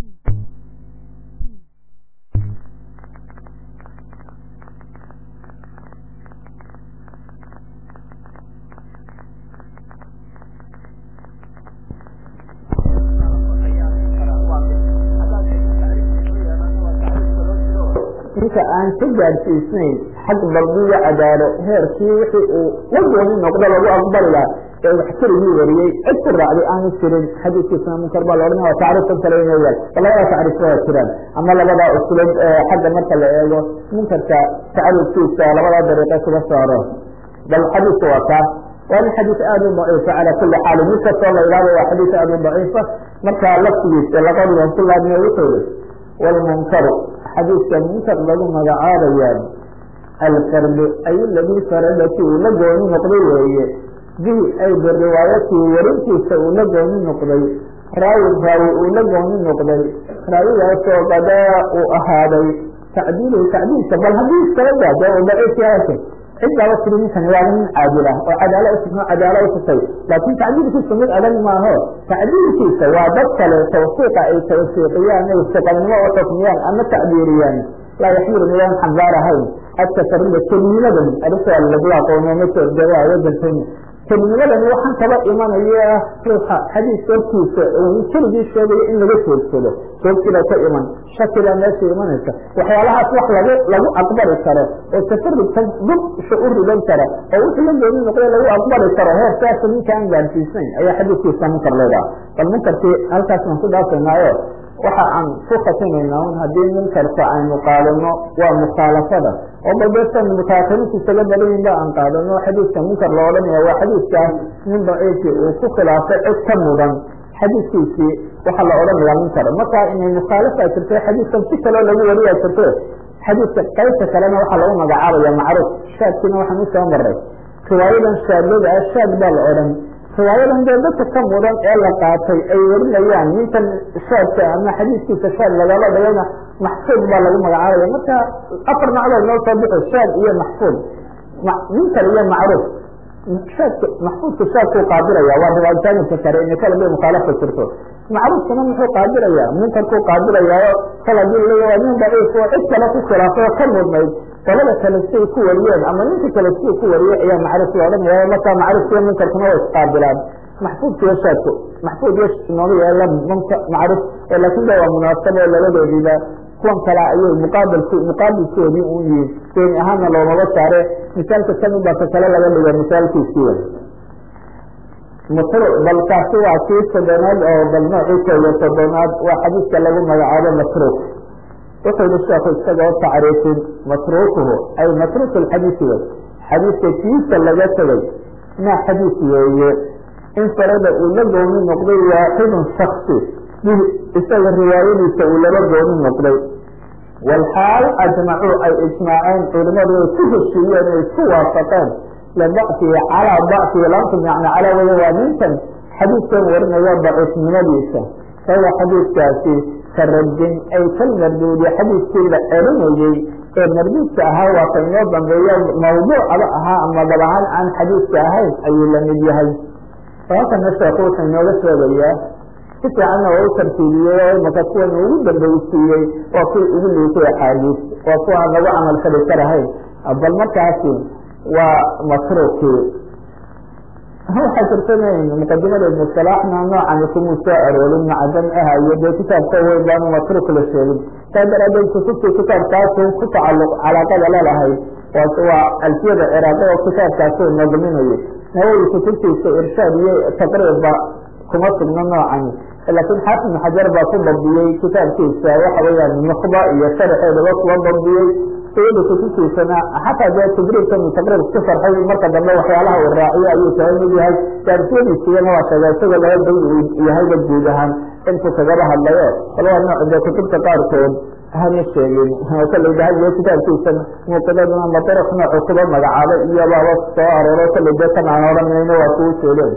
ninka aan ka gaadhsiisnayn xag dabdiyo cadaalo heerkii wixii uu la gooni noqdo lagu aqbali laha ee wax keligii wariyey cid ku raacday aanu jirin xadiiskiisna munkar baa la odhanaya tacriifkan kale inay yaal labada tacriifka waa jiraan ama labada uslub xagga marka la eego munkarka tacriifkiisa labada dariiqe kuga saaro bal xadiiska waa kaa waana xadiis aada u daciifa cala kuli xaali mid kastoo la ilaado waa xadiis aada u daciifa marka laftigiisa laqadiban ku laadmiya wuxuu yihi wlmunkaru xadiiska munkar lagu magacaabayaan alfardu ay ladii faradaki uu la gooni noqday weeye bihi ay biriwaayatii warintiisa uu la gooni noqday raawi raawi uu la gooni noqday raawigaasoo qadaa uu ahaaday tacdiiluhu tacdiilka bal haddii iskala daado oo daciif yaasa cid baaba tiri ninkani waa nin caadil ah oo cadaala usugno cadaala usugtay laakin tacdiilkiisa mid adag maaho tacdiilkiisa waa dad kale tawfiiqa ay tawfiiqiyaan ay siqanimo u xukmiyaan ama tacdiiriyaan laa yaxmilu midaan xambaarahayn atafarida kelinimadan arrintaa lagu aqoono masoordaa wadankan kelinimadani waxaan kaba imanaya ruuxa xadiiska hortiisa uu keligii sheegayo in laga joogsado joogsiba ka iman shakibaa meesha imanaysa waxyaalahaas wax lagu lagu aqbali karo oo tafarudka dubsha u ridan kara oo wixii la gooni noqday lagu aqbali karo heerkaasa ninka aan gaarsiisnayn ayaa xadiiskiisa munkar leedaha bal munkarkii halkaas baan ku dhaafaynaayo waxa aan ku khatinayna un haddii munkarka aynu qaadano waa mukhaalafada oo balbesan mutaakiriinta isaga badayin ba aan qaadano xadiiska munkar la odhanaya waa xadiiskaas nin daciifki uu ku khilaafay cid ka mudan xadiiskiisii waxaa la odhanayaa munkar marka inay mukhaalafa jirto xadiiskan si kaloo lagu wariya jirto xadiiska qaybta kalena waxaa lagu magacaabaya macruuf shaadkiina waxaan usoo maray riwaayadan shaadada ah shaad baa la odhan riwaayadan dee dadka ka mudan ee la qaatay ay warinayaan ninkan shaadka ama xadiiskiisa shaad lagala dhigayna maxfuud baa lagu magacaabaya marka afar macdood noo soo bixi shaad iyo maxfuud munkar iyo macruuf shaadka maxfuudka shaadkuu qaadiraya waa riwaayataanka kale ina kala bay mukhaalafa jirto macruufkana muxuu qaadiraya munkarkuu qaadirayaayo kala dil waa nin daciif oo cid kale ku khilaafay oo ka mudnayd qolada kale siay ku wariyeen ama ninka kale siay ku wariyey ayaa macruuf la odhanaya markaa macruufkiyo munkarkuna way isqaabilaan maxfuudkiyo shaadku maxfuud iyo nooga yeela macruuf laakin da waa munaasabo oo labadoodiiba kuwan kale ayay muqaabilku muqaabilkoodii un yihiin seeni ahaanna loomaba saare misaalka kamid baa ka kale laga dhiga misaalkiisii mutru bal kaasi waa kii soddonaad oo bal noocii kooyo soddonaad waa xadiiska lagu magacaabo matruuk wuxuu yihi sheekhu isagoo tacriifin matruukuhu ay matruuk lxadiisi wey xadiiska kiisa laga tegay maa xadiis weeye in farada uu la gooni noqday waaxidun shaksi bih isaga riwaayadiisa uu laba gooni noqday walxaal ajmacuu ay ijmaaceen culimadu ay ku heshiiyeen ay isku waafaqeen lidacfihi calaa dacfihi laantum yani calaa waya waa ninkan xadiiskan warinaya daciifnimadiisa fahuwa xadiiskaasi karadin ay kalmarduudi xadiiskii la celinayey ee marduudka ahaa waa ka inoo dambeeya mawduucaba ahaa ama dab ahaan aan xadiiska ahayn ayuu la mid yahay halkana sheeku wuxuu inooga sheegayaa si fiicanna waa u tartiibiyey oo imaka kuwan ugu dambaysiiyey waa kuwa ugu liitay axaadiis waa kuwa aan lagu camal fali karahayn bal markaasi waa matruukii waxaa jirtanayn muqadimada ibnu salaaxna noocani kumuu soo aroorin macdan ah iyo dee kitaabka weyn baanu matruuk la sheegin saa daraadeed kutubtii kitaabkaasu ku tacaluq calaaqada lalahayd waa alfiyada ciraaqi oo kitaabkaasu nadminayo nawowi kutubtiisa irshaad iyo taqriibba kuma sugno noocani laakiin xaafid ibn xajar baa ku dabdiyey kitaabkiisa waxa weeyaan nuqba iyo sharxeedaba kuwa dabdiyey sayada kutubtiisana xataa dee tadriibkan taqriib ku farxay marka dambe waxyaalaha uu raaciyo ayuu kaga mid yahay daarsiyadiisiyana waa sheega isagoo laba bay uu yahayba guud ahaan intuu kagaba hadlayo bal waa nooc dee kutubta qaarkood hama sheegin kaleydahayo kitaabkiisa muuqidaduna madarif noocu kuba magacaabay iyo baaba soo arooro kaley dee kan aan odhanayno waa kuu sheegeen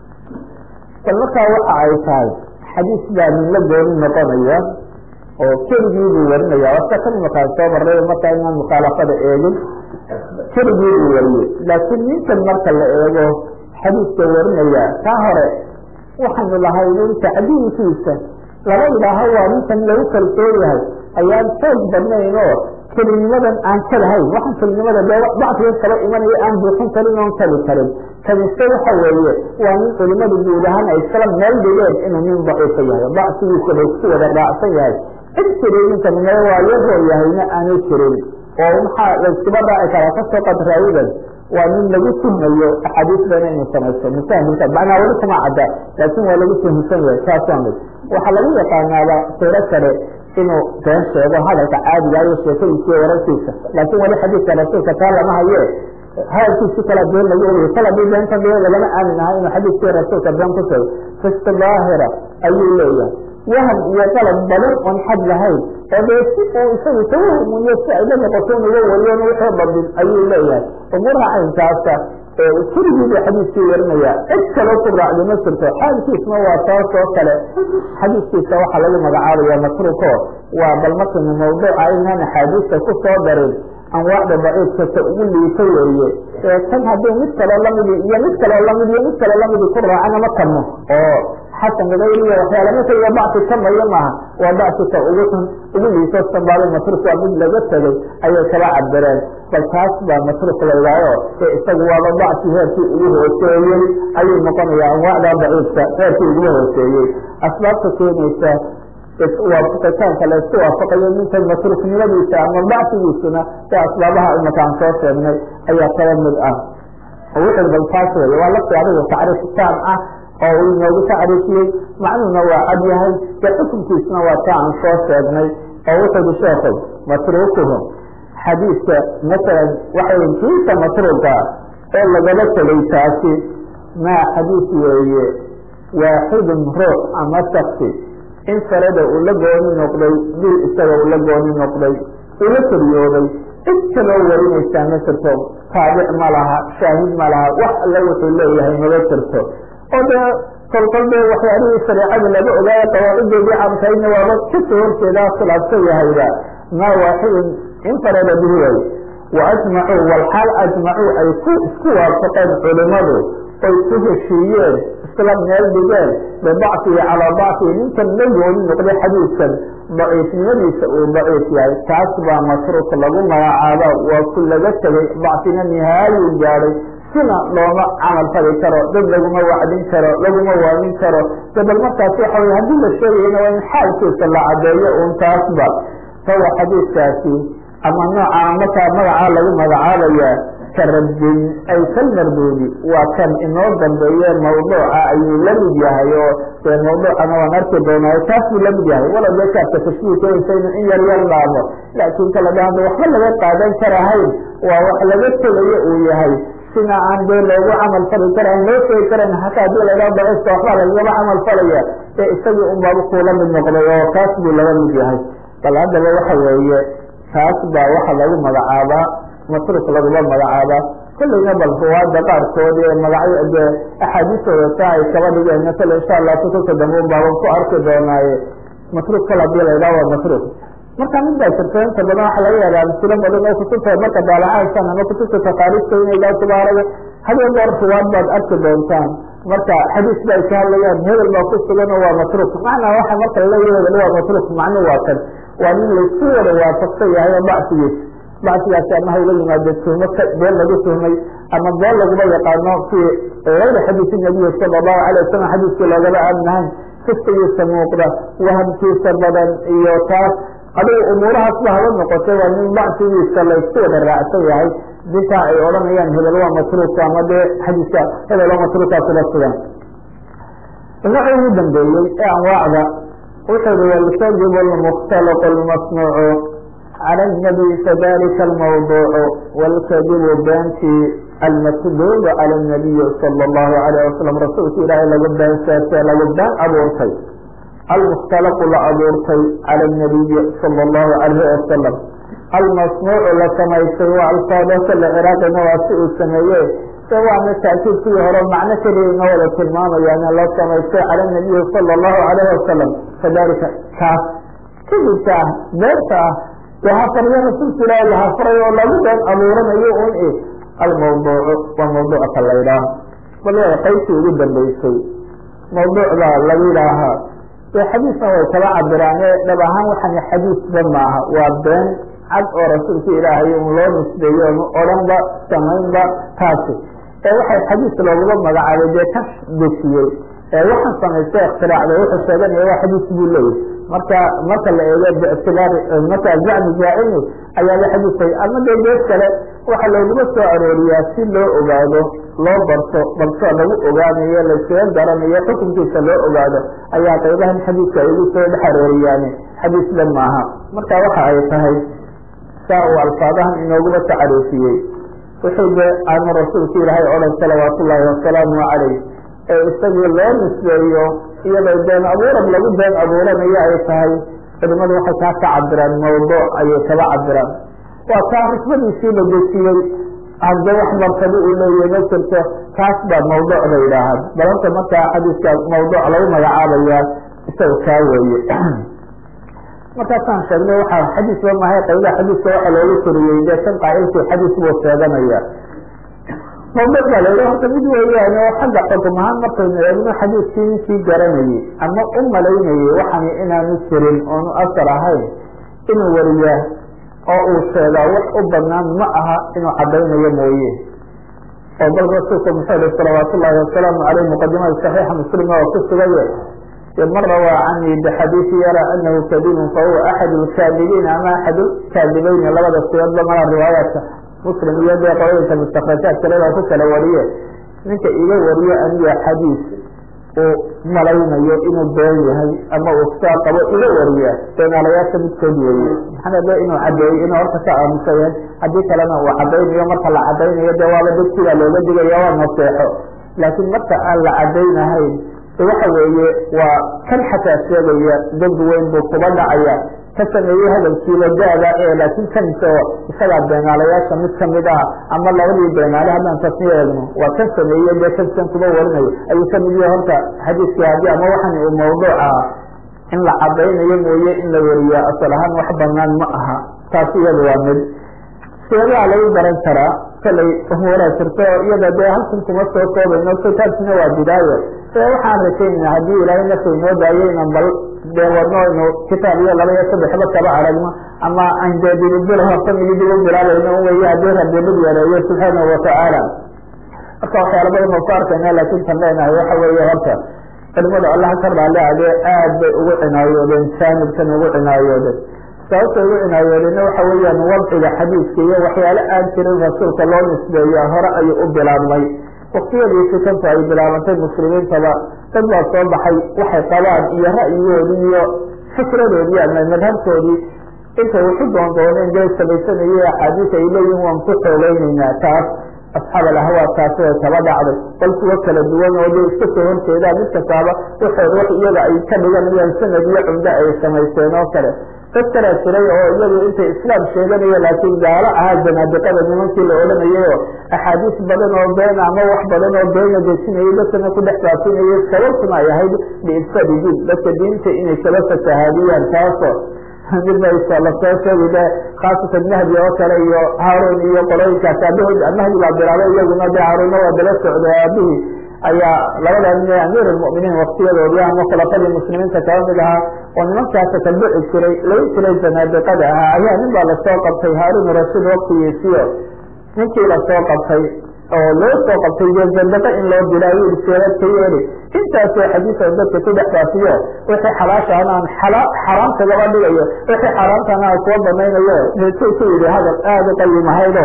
bal markaa waxa ay tahay xadiis baa nin la gooni noqonaya oo keligii buu warinaya wasta kan imakaan soo maray markaa inaan mukhaalafada eegin keligii buu wariyey laakiin ninkan marka la eego xadiiska warinaya kaa hore waxaanu lahay in tacdiilkiisa laba idhaaho waa ninkan lagu kalsoon yahay ayaan xoog badnayn oo kelinimadan aan kalahayn waxaan kelinimada dee dacfiga kala imanaya aan buuxin karin oon kali karin kanise waxa weeye waa nin culimadu guud ahaan ay iskala meel dhigeen inuu nin daciifa yahay dacfigiisa bay isku wada raacsan yahay cid jiray ninkan mee waa yaroo yahayna aanay jirin oo maxaa layskuba raaci karaa kasoo qad raawidan waa nin lagu tuhmayo axaadiis bana inuu samaysto musaahilka macnaa weli kuma cadda laakiin waa lagu tuhmsan yahay saas waa mid waxaa lagu yaqaanaaba siro kale inuu been sheego hadalka caadiga iyo sheekadiisa iyo wararkiisa laakiin weli xadiiska rasuulka taa lama haye hadalkiisi kala been lagu ogay kala bi beenta be lagama aamin aha inuu xadiiskii rasuulka been ku sheego fisti daahira ayuu leeyahay waham iyo qalab badan oon xad lahayn oo dee si uu isagu tawahumuyo si ay la noqoto in uga wariyon wixii badin ayuu leeyahay umuuraha caynkaasa keligii buu xadiiskii warinaya cid kaloo ku raacda ma jirto xaalkiisna waa taas oo kale xadiiskiisa waxaa lagu magacaabaya matruuko waa bal markayna mawduuca inaan axaadiista ku soo darin anwaacda baciidkata ugu liito weeye tan haddii mid kaloo lamidi iyo mid kaloo lamid iyo mid kaloo lamidi ku raacana ma karno oo xasan gagayriya waxyaala marka iyo bacsi kamayo maaha waa bacsika ugu xun ugu liito sanbaado matruuk waa mid laga tegay ayay kala cabireen bal taas baa matruuk laydaayo ee isagu waaba bacsi heerkii ugu hooseeyey ayuu noqonaya anwaacda baciidka heerkii ugu hooseeyey asbaabta keenaysa waafaqitaanka la isku waafaqayo ninkan matruuknimadiisa ama bacsigiisuna ee asbaabaha imaka aan soo sheegnay ayaa kala mid ah wuxuu bal taas wey waa lafti adigu tacriif taam ah oo uu inoogu tacriifiyey macnuhuna waa cad yahay dee xukunkiisuna waa taa aan soo sheegnay oo wuxuu hi sheekay matruukuhum xadiidka masalan waxay kiisa matruuka oo lagala tegay taasi maa xadiis weeye waaxidun ruux ama shaksi in farada uu la gooni noqday bil isaga uu la gooni noqday uu la koriyooday cid kaloo warinaysaa ma jirto taabic ma laha shaahid ma laha wax alle wuxuu leeyahay maba jirto oo dee kolkol dee waxyaalihii shareecada laga ogaayo qawaacidoodii camkayna waaba kasoo horjeedaa khilaafsan yahayba maa waaxidun in farada bihi way wa ajmacuu walxaal ajmacuu ay ku isku waafaqeen culimadu oy ku heshiiyeen isla meel dhigeen bibacfihi calaa bacfihi ninkan la gooni noqday xadiidkan daciifnimadiisa uu daciif yahay taas baa matruuk lagu magacaaba waa ku laga tegay bacfina nihaayuu gaadhay sina looma camal fali karo dad laguma wacdin karo laguma waamin karo dabal markaas waxa wey haddii la sheegayana waa in xaalkiisa la cadeeyo un taasba fawa xadiidkaasi ama nooca markaa magacaa lagu magacaabaya karadin ay kalmarduudi waa kan inoo dambeeye mawduuca ayuu la mid yahay oo dee mawduucana waan arki doonaayo taas buu la mid yahay walow dee kaabka tashbiihkeensaynu in yar yar dhaamo laakiin kala dhaanta waxba laga qaadan karahayn waa wax laga tegayo uu yahay sina aan dee loogu camal fali karayn loo sheegi karayn hataa hadii la idhaha daciifka waxbaa lagaba camal falaya ee isagii unbaaba kuula mid noqday oo taas buu laga mid yahay bal haddaba waxa weeye taas baa waxa lagu magacaabaa matruuk laguma magacaaba kollayna bal ruwaada qaarkood ee magacyo dee axaadiistooda taa ay kaba dhigeen masala insha allah kutubta dambe un baaban ku arki doonaaye matruuk kal hadii la idhaha waa matruuk marka mid baa jirta inta badan waxa laga yaaba amsilo badan oo kutubta marka daalacaysaan ama kutubta takaariista inay gaa kubaaraga hadee goor ruwaad baad arki doontaan marka xadiis ba ay ka hadlayaan hebel baa ku sugan oo waa matruuk macnaa waxa marka laleeya hebel waa matruuk macnu waa kan waa nin laysku wada waafaqsan yahay oo bacsigiis bacsigaasi ama hayla yimaade tuhmo been lagu tuhmay ama been laguma yaqaano fii gayri xadiisi nabiyi sala allahu alay wasalam xadiiskii loogaba aadnahayn fiskigiisa muuqda wahamkiisa badan iyo taas adigu umuurahaasba haba noqotay waa nin bacsigiisa laysku wada raacsan yahay dintaa ay odhanayaan hebel waa matruuka ama dee xadiiska hebel waa matruukaasula sugan nooci ugu dambeeyey ee anwaacda wuxuu i wlkadibu lmukhtalaqu lmasnuucu cala nabi fadalika almawduucu wاlkadibu beentii almakduubu cala nabiyi sala allahu alayh wasalam rasuulka ilaahay lagu beensaasee lagu been abuurtay almukhtalaqu la abuurtay cala nabiyi sala allahu alayhi wasalam almasnuucu la samaystay waa alfaadaka la ciraaqina waa si uu sameeye e waana taakiidkii hore macno keliya inoo wada tilmaamayaan la samaystay cala nabiyi sala allahu alayhi wasalam fadalika kaas kadibka ah beerta ah dee hafaryo rasuulka ilaahi la hafaray oo lagu been abuuranayo un i almawduucu waa mawduuca ka la ydhaah bal waa qaybtii ugu dambeysay mawduucda lagu yidhaahaa dee xadiisna way kala cabiraane dhab ahaan waxan xadiisba maaha waa been cad oo rasuulka ilaahay un loo nisbeeyo onu odhanba samaynba taasi ee waxay xadiis looguma magacaabay dee ka dejiyey ee waxaan samaystay ikhtiraacda wuxuu sheeganaya waa xadiis buu leeyahy marka marka la eego bictibaari marka zacmi jaacini ayaaba xadiisay ama dee gees kale waxaa looguma soo arooriyaa si loo ogaado loo barto barto lagu ogaanayo laysaga garanayo xukunkiisa loo ogaado ayaa qaybahan xadiiska ay ugu soo dhex arooriyaani xadiisba maaha marka waxa ay tahay saa uu alfaadahan inooguma tacaruufiyey wuxuu de aanu rasuulka ilaahay odhan salawaatu ullaahi wasalaamu calayh ee isagii loo nisbeeyo iyadoo been abuurad lagu been abuuranayo ay tahay culimadu waxay kaa ka cabiraan mawduuc ayay kaba cabiraan waa kaa risbadiisii la dejiyey hadde wax martabo uu leeyahy ma jirto taas baa mawduuc la yidhaahaan balanta markaa xadiiska mawduuc lagu magacaabaya isaga kaa weeye markaasaan sheegnay waxaa xadiisba mahay qaybaha xadiiska waxa loogu koriyey dee kan qaa'ilkii xadiis buu sheeganaya mawduuc baa la horta mid weeyaan oo xagga xukum ahaan markaynu eegno xadiiskii ninkii garanayey ama u malaynayey waxani inaanu jirin oonu asar ahayn inuu wariyaa oo uu sheegaa wax u banaan ma aha inuu cadaynayo mooye oo bal rasuulku muxuu ihi salawaat ullaahi wasalaamu caleyh muqadimada saxiixa muslima oo ku sugaye man rawaa canii bixadiisi yaraa anahu kadibun fahuwa axad lkaadibiin ama axad lkaadibayni labada siyoodba mala riwaayaadka muslim iyo dee qolooyinka mustakrajaadka leda ku kala wariye ninka iga wariye aniga xadiis uu malaynayo inuu been yahay ama uu saa qabo iga wariya beenaalayaasha midkood weeye maxaa de inuu cadeeyo inuu horta ka aamusa yahay haddii kalena uu cadaynayo marka la cadaynayo dee waaba dadkiibaa looga digaya waa naseexo laakiin marka aan la cadaynahayn waxa weeye waa kan xataa sheegaya dembi weyn buu kuba dhacaya ka sameeyey hadalkiiba daada ee laakiin kanse isagaa beenaalayaasha mid kamid ah ama labadii beenaale haddaan tasniyo eegno waa kan sameeye dee kansan kuba warinayo ayuu kamid yahay horta xadiiskii haddii ama waxan uu mawduuc ah in la cadaynayo mooye in la wariya asal ahaan wax banaan ma aha taas iyada waa mid seebaha lagu garan karaa kalay umuuraa jirto iyada dee halkan kuma soo koobayno kitaabkina waa bidaayo ee waxaan rajaynayna haddii ilaahay nafta inoo daayo inan bal dee wadno inu kitaab iyo laba iyo saddexba kaba aragno ama aan dee dibibil hortamigi dib u bilaabayno weye haddii rabimid yareeyo subxaanahu watacaala marka waxyaala badan oo ku arkayna laakin tan leenahay waxa weeye horta culimada allaha ka raali adee aad bay ugu cinaayoodeen jaanibkan ugu cinaayoodeen sababta ugu cinaayoodeenna waxa weeyaan wadciga xadiiska iyo waxyaale aan jirin rasuulka loo nisbeeya hore ayuu u bilaabmay waktiyadii fitantu ay bilaabantay muslimiintaba dad baa soo baxay waxay qabaan iyo ra'yigoodii iyo fikradoodii ama madhabkoodii intay waxu doondooneen dee samaysanayay axaadiis ay leeyihin waan ku xoogeynaynaa taas asxaab alahwaa taasi way kaba dhacday bal kuwo kala duwan oo dee iska soo horjeedaan mid kastaaba waxood wax iyaga ay ka dhiganayaan sanad iyo cumdo ay samaysteen oo kale dad kalaa jiray oo iyagu intay islaam sheeganaya laakiin gaalo ahaa janaadiqada nimankii la odhanayay oo axaadiis badan oo beena ama wax badan oo beena dejinayay dadkana ku dhex faafinayay sababtuna ay ahayd biifsaadi diin dadka diinta inay kala fasahaadiyaan taasoo mid ba lasoo sheegi de khaasatan mahdi oo kale iyo haarun iyo qolooyinkaas aabahood mahdi baa bilaabay iyaguna de haarunna waa dala socday aabihii ayaa labada nin ee amiir almu'miniin waktiyadoodii ama khulafadii muslimiinta kaba mid ahaa oo nimankaasa ka dhici jiray laga jiray janaadiqada ahaa ayaa nin baa lasoo qabtay haarun rashiid waktigiisiyo ninkii lasoo qabtay oo loo soo qabtay dee jandaqa in loo dilaayo seerad ka yeeli intaasoo xadiisa dadka ku dhex faafiyo wixii xalaashaana aan xaraam kagaba dhigayo wixii xaaraamtana aan kuwa banaynayo neetuu ku yidhi hadal aada u qayimahaydo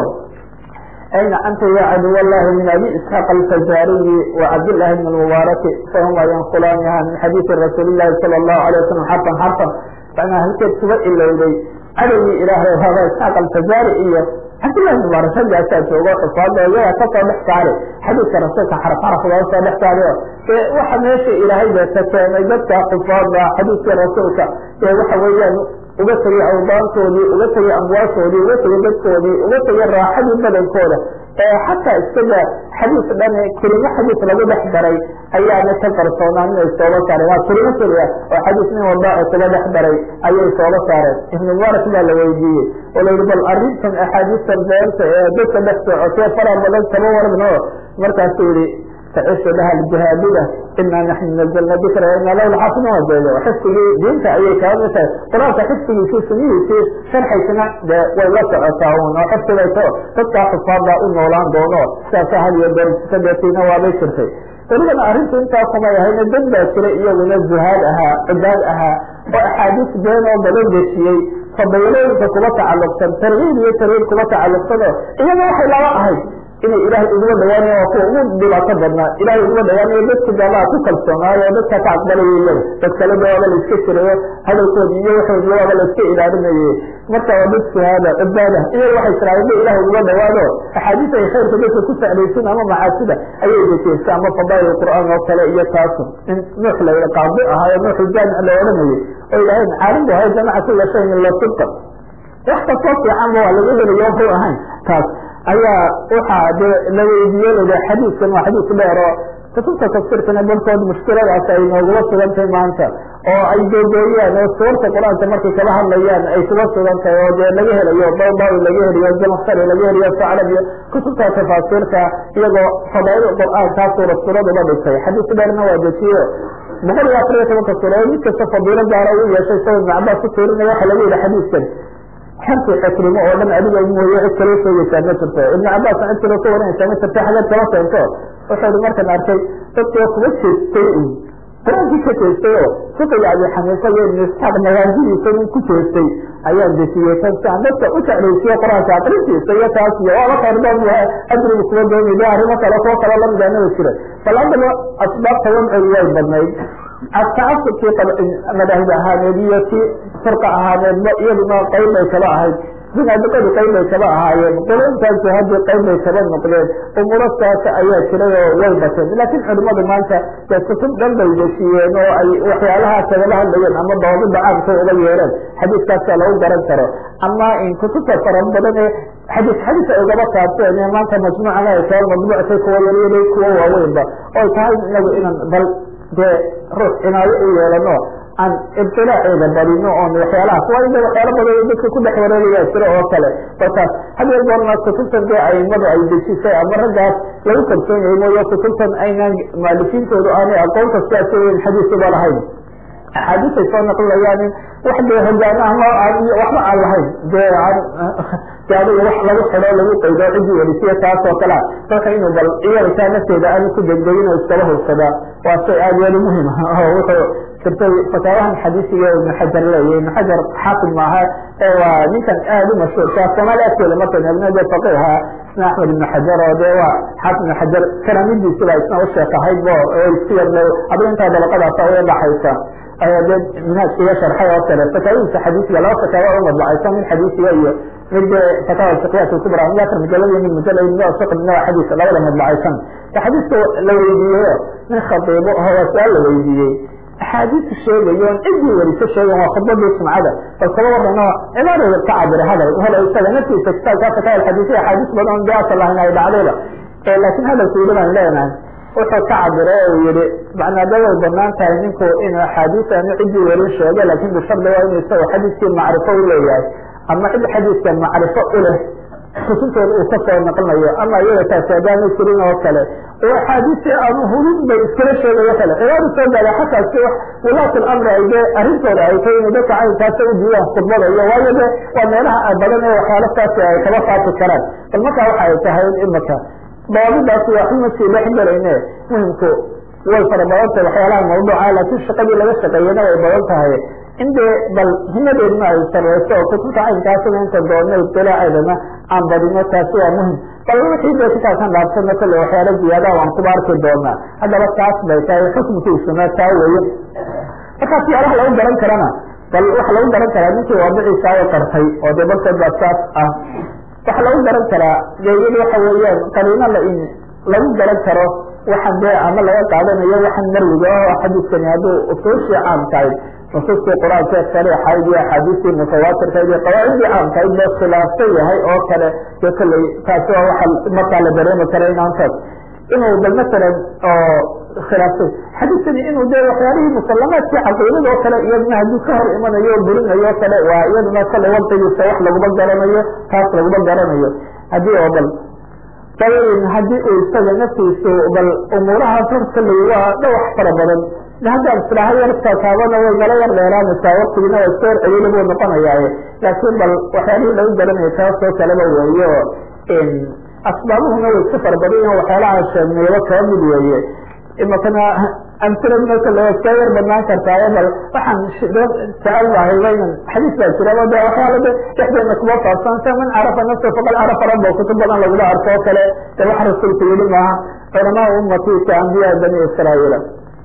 ayna anta ya caduw allahi min abi isxaaq alfazariyi wacabdillahi bn mubaaraki fahuma yanqulaaniha min xadiisi rasuuli llahi sala allahu alay wasalam xarfan xarfan manaa halkeed kuba ilowday cadowgii ilaahay haba isxaaq alfazari iyo cabdillahi mubaarak raggaasaa joogo xufaada iyagaa kasoo dhex saari xadiiska rasuulka xaraf xaraf looga soo dhex saariyo ee waxa meesha ilaahay bee ka keenay dadka xufaada xadiiskii rasuulka ee waxa weeyaan uga tegay awdaantoodii uga tegay amwaashoodii uga tegay dadkoodii uga tegay raaxadii badankooda ee xataa isaga xadiis dhan kelimo xadiis lagu dhex daray ayaana ka qarsoonaan inay sooba saareen waa kelimo keliya oo xadiis nin walba oo kuga dhex daray ayay sooba saareen ibnu mubaarak baa la weydiiyey oo la yihi bal arrintan axaadiistan beenta ee dadka dhex socotee fara badan kama waragno markaasuu yihi facishu laha aljihaadida ina naxnu nazalna dikra ina lahu lxaafidun wajeedo xifdigii diinta ayay kaba mid tahay qur-aanka xifdigiisii sunihiisii sharxaysana dee way la socotaa un oo xifdigayso dadkaa xufaadbaa u noolaan doono sidaasa had iyo goor sikadeetiina waabay jirtay welibana arrintu intaas samay ahayna dad baa jira iyaguna zuhaad ahaa cibaad ahaa oo axaadiis been oo badan dejiyey fadaylooyinka kuba tacalluqsan targiib iyo tarhiib kuba tacalluqsan oo iyaga waxay laba ahayd inay ilaahay uguma dhawaanayo waa kuwa ugu dhibaato badnaa ilahay uguma dhawaanayo dadki gaalaha ku kalsoonaayo oo dadka ka aqbalaya iyaga dad kale de waaba la iska jirayo hadalkoodi iyo waxoodi waaba la iska ilaalinaye marka waa dad suhaada cibaada iyaga waxay tiraaheen ba ilahay uguma dhawaado axaadiis ay khayrka dadka ku saclaysin ama macaasida ayay dejeysa ama fadail qur'aan oo kale iyo taasu in nuux la qaadi ahaayo nuux jaamic la odhanayay oo ilahay caalim bu ahay jamaca kula shayin ila sidqa wax kastoo fiicanba waa laga helayo wuxuu ahayn taas ayaa waxaa de la weydiiye lada xadiidkan waa xadiis dheer oo kutubta tafsiirkana barkood mushkiladaas ay noogula sugantahay maanta oo ay googooyaan oo suurta qur-aanka markay kala hadlayaan ay kuga sugan tahay oo dee laga helayo baydawi laga heliyo jamsari laga heliyo saclab iyo kutubta tafaasiirka iyagoo fadaail qur-aankaa suurad suurad uga dhigtay xadiis dheerna waa dejiyo boqol iyo afar iyo tobanka suuradood mid kasta fadiilo gaara u yeeshay sao ibn cabaas ku tirinaya waxa lagu yihi xadiiskan xanti xakrimo oo dhan adiga mooye cid kala sheegaysaa ma jirto ibn cabaas cid kalo ka waranaysaa ma jirto xageed kala keento wuxuu i markaan arkay dadkoo kuma jeestay un qur-aankii ka jeestay oo fiqiga abi xaniifa iyo ibn isxaaq magaajidiisa nin ku jeestay ayaan dejiyey tan si aan dadka u jeclaysiyo qur-aanka akrintiisa iyo taas iyo waaba khayrdoon ajriga kuma doonayda arrimo kale kuwo kalo lamidaanaba jira bal haddaba asbaabta wadcigu way badnayd tacasubkii madaahib ahaaneed iyo kii firqa ahaaneedba iyaduna qayb bay kaba ahayd binaadiqadu qayb bay kaba ahaayeen qolointaasi haddii qayb bay kaba noqdeen umurastaas ayaa jiray oo way bateen laakiin culimadu maanta dee kutub dhan bay dejiyeen oo ay waxyaalaha kagala hadlayeen ama dawaabida caamka uga yeereen xadiiskaasa lagu garan karo ama in kutubta fara badan ee xadiis xadiis ay ugaba taabteen ee maanta majmuucana ay kaba madbuuctay kuwa yaryara kuwa waaweynba oy tahay inagu inaan bal dee ruux cinaayo u yeelano aan ibtilaaceeda badino oon waxyaalahaas waa ina waxyaala badan dadka ku dhex wareegaya jira oo kale markaas hadeer goornaas kutubtan dee aimadu ay dejisay ama raggaas lagu kalsoon yahay mooye kutubtan aynaan maalifiintoodu aanay aqoonta sidaas weyn xadiisuba lahayn axaadiisay soo naqlinayaan wax dee hogaanaha iyo waxba aan lahayn dee de adiga wax lagu xido lagu qaydo cidii welisiya taas oo kalea marka inuu bal iyarkaa nafteeda aanu ku degdegin oo iskala hubsadaa waa shay aada yeeli muhim ah oo wuxuu jirtay fataawahan xadiisiga ibnu xajar leeya ibnu xajar xaafid maaha ee waa ninkan aada u mashhuurka soomaali agteeda marka eegno dee faqiha isna axmed ibnu xajar oo dee waa xaafid ibnu xajar karaamidiisiba isna u sheek ahayd o isku yar adiga intaa dabaqadaasa uga dhaxaysa de minhaajka iyo sharxay oo kale fataawihiisa xadiisiga laba fataawa u madbacaysa mid xadiisiga iyo mid fataawa fiqiyat kubra mid afar mujalad iyo mid mujalad mid fiq midna waa xadiis labada madbacaysan xadiiska la weydiiyeyo nin khatiibo oo waa su-aal la weydiiyey axaadiisu sheegayo on ciddii weriso sheegan waa khudbadii sumcada bal kaba warano cibaadada ka cabira hadal helo isaga naftiisa kitaabka fataawa xadiisiya axaadiis badan de asal lahayn ay dhacdayba laakiin hadalku yidhi baan leenahay wuxuu ka cabira u yihi macnaada way banaan tahay ninku inuu axaadiis ama ciddii werin sheego laakin bishardi waa inu isaga xadiiskii macrifo u leeyahay ama cid xadiiska macrifo u leh kutubtooda uu kasoo naqlinayo ama iyada taasi adaama jirin oo kale oo axaadiisi aanu hulud bay iskala sheegayo kale cibaadu soo gaada xataa si wulaat lamri ay dee arrintooda ay tahay inay dadka caynkaasa u diidaan khudbada iyo waayo de waa meelaha badan ee waxyaalastaasi ay kaba faafi karaan bal markaa waxa ay tahay imika dawaabidaasi waa xuma sii dhex gelayne muhimku way fara badan tahay waxyaalaha mawduuca laakiin shaqadii laga shaqeeyana way badan tahay in dee bal himadeedna ay sareyso oo kutubta caynkaasina inta doona ibtilaaceedana aan badino taasi waa muhim bal wixii dee kitaabkan dhaafsana kale waxyaala ziyaada waan kuba arki doonaa haddaba taas bay tahay xukmkiisuna taa weeye markaas yaalaha lagu garan karana bal waxa lagu garan karaa ninkii waadiciisa o qartay oo dee barkood baa saas ah waxa lagu garan karaa geeyada waxa weeyaan qariino la lagu garan karo waxaan dee ama laga qaadanayo waxaan marwiga o xadiiskani hadduu usuushii caamkahayd nusuustii qur-aanka sariixayd iyo axaadiistii mutawaatirkayd iyo qawaacidii caamkahayd boo khilaafsan yahay oo kale dee kolley taasi waa waxa markaa la dareemi kara inaantaas inuu bal masalan oo khilaafsay xadiiskani inuu dee waxyaalihii musalamaadkii caqiidada oo kale iyaduna hadduu ka hor imanayo o burinayo o kale waa iyaduna kale waqtigiisa wax laguma garanayo taas laguma garanayo haddii oo bal dabain haddii uu isaga naftiisu bal umuurahaas horta la waa dhawax fara badan haddaan islaaha yarkakaabana way nala yar dheeraanaysaa waktigina waa iska hor celiila buu noqonayaaye laakiin bal waxyaalihii lagu garanayo taasoo kaleba weeye o asbaabuhuna way iska fara badan yahin waxyaalaha sheegnayba kaba mid weeye imakana amsilada kale waa iska yar badnaan kartaayo bal waxaan jecel lahay waynan xadiis baa jiraba de waxyaala de dhexdeena kuma faafsan sa man carafa nafsa faqad carafa rabba kutub badan lagula arko o kale de wax rasuulku yidhi maaha culamaa ummati ka ambiyaa bani israa'iila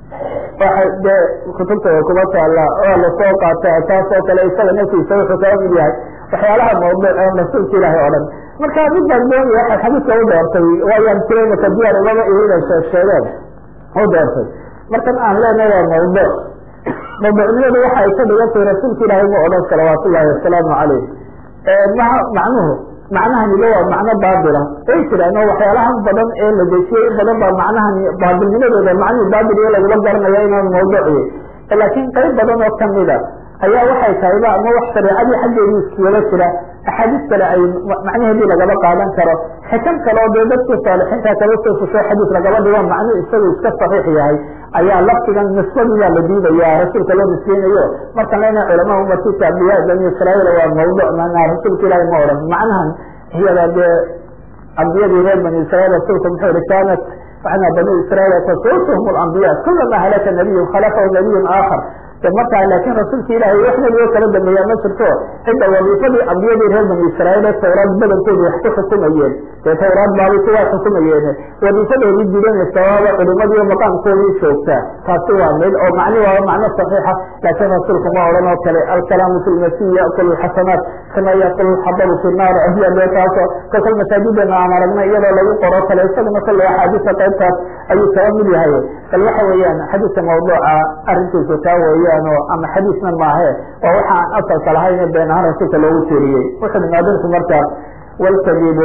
waxa dee kutubta way kuma taala waa lasoo qaata taas oo kale isaga naftiisa wuxuu kaba mid yahay waxyaalaha mawduuc ee rasuulka ilaahay oo dhan marka mid baan doonaya waxaad xadiiska u doortay waayaan jiray maka diyaar umaba ihina sheegsheegeen u doortay markan aan leenahay waa mawduuc mawduucnimadu waxa ay ka dhigan tahay rasuulka ilaahay ma odhan salawaat ullahi wasalaamu calayh maha macnuhu macnahaniba waa macno baatila way jiraan oo waxyaalahan badan ee la dejiyey in badan baa macnahani baatilnimadooda macnihii baatil iyo lagula garanaya inaan mawduuciye laakiin qayb badan oo kamida ayaa waxay tahayba ama wax shareecadii xaggeedii iskugala jira axaadiis kale ay macnaheedii lagaba qaadan karo xikam kale oo dee dadkii saalixiinta kaba soo fusho xadiis lagaba dhigo macnuu isagu iska saxiix yahay ayaa laftigan nisbadiyaa la diidaya rasuulka loo nisbeynayo markan lena culama umarkiisa ambiyaa bani israail waa mawduc manaa rasuulka ilaahi ma odhan macnahan iyada dee ambiyadii reer bani israiil rasuulka muxuu yihi kaanat waxna bani israiil tasuusuhum alambiya kulama halaka nabiyun khalafahu nabiyun aakhar markaa laakin rasuulka ilaahay wax nabigo kala dambeeyaa ma jirto cidda wadiifadii ambiyadii reer bani israiil ee tawraad badankooda wax ku xukumayeen dee tawraad baabay kuwaa xukumayeen wadiifadoodii gudanaysa waaba culimadiiyo maqaamkoodii joogtaa taasi waa mid oo macni waaba macno saxiixa laakiin rasuulku ma odhan oo kale alkalaamu fi lmasiih yakulu lxasanaat kama yakulu lxadabu fi naar ahiya dee taaso kolkal masaajidana aan aragnay iyadoo lagu qoro kale isaguna kale axaadiisa qaybtaas ayuu kaba mid yahay bal waxa weeyaan xadiiska mawduuca arrinkiisu taa weeyaan oo ama xadiisna maahe waa waxa aan asalka lahayn been ahaan rasuulka loogu teeriyey wuxuu imaadinku markaa walkadibu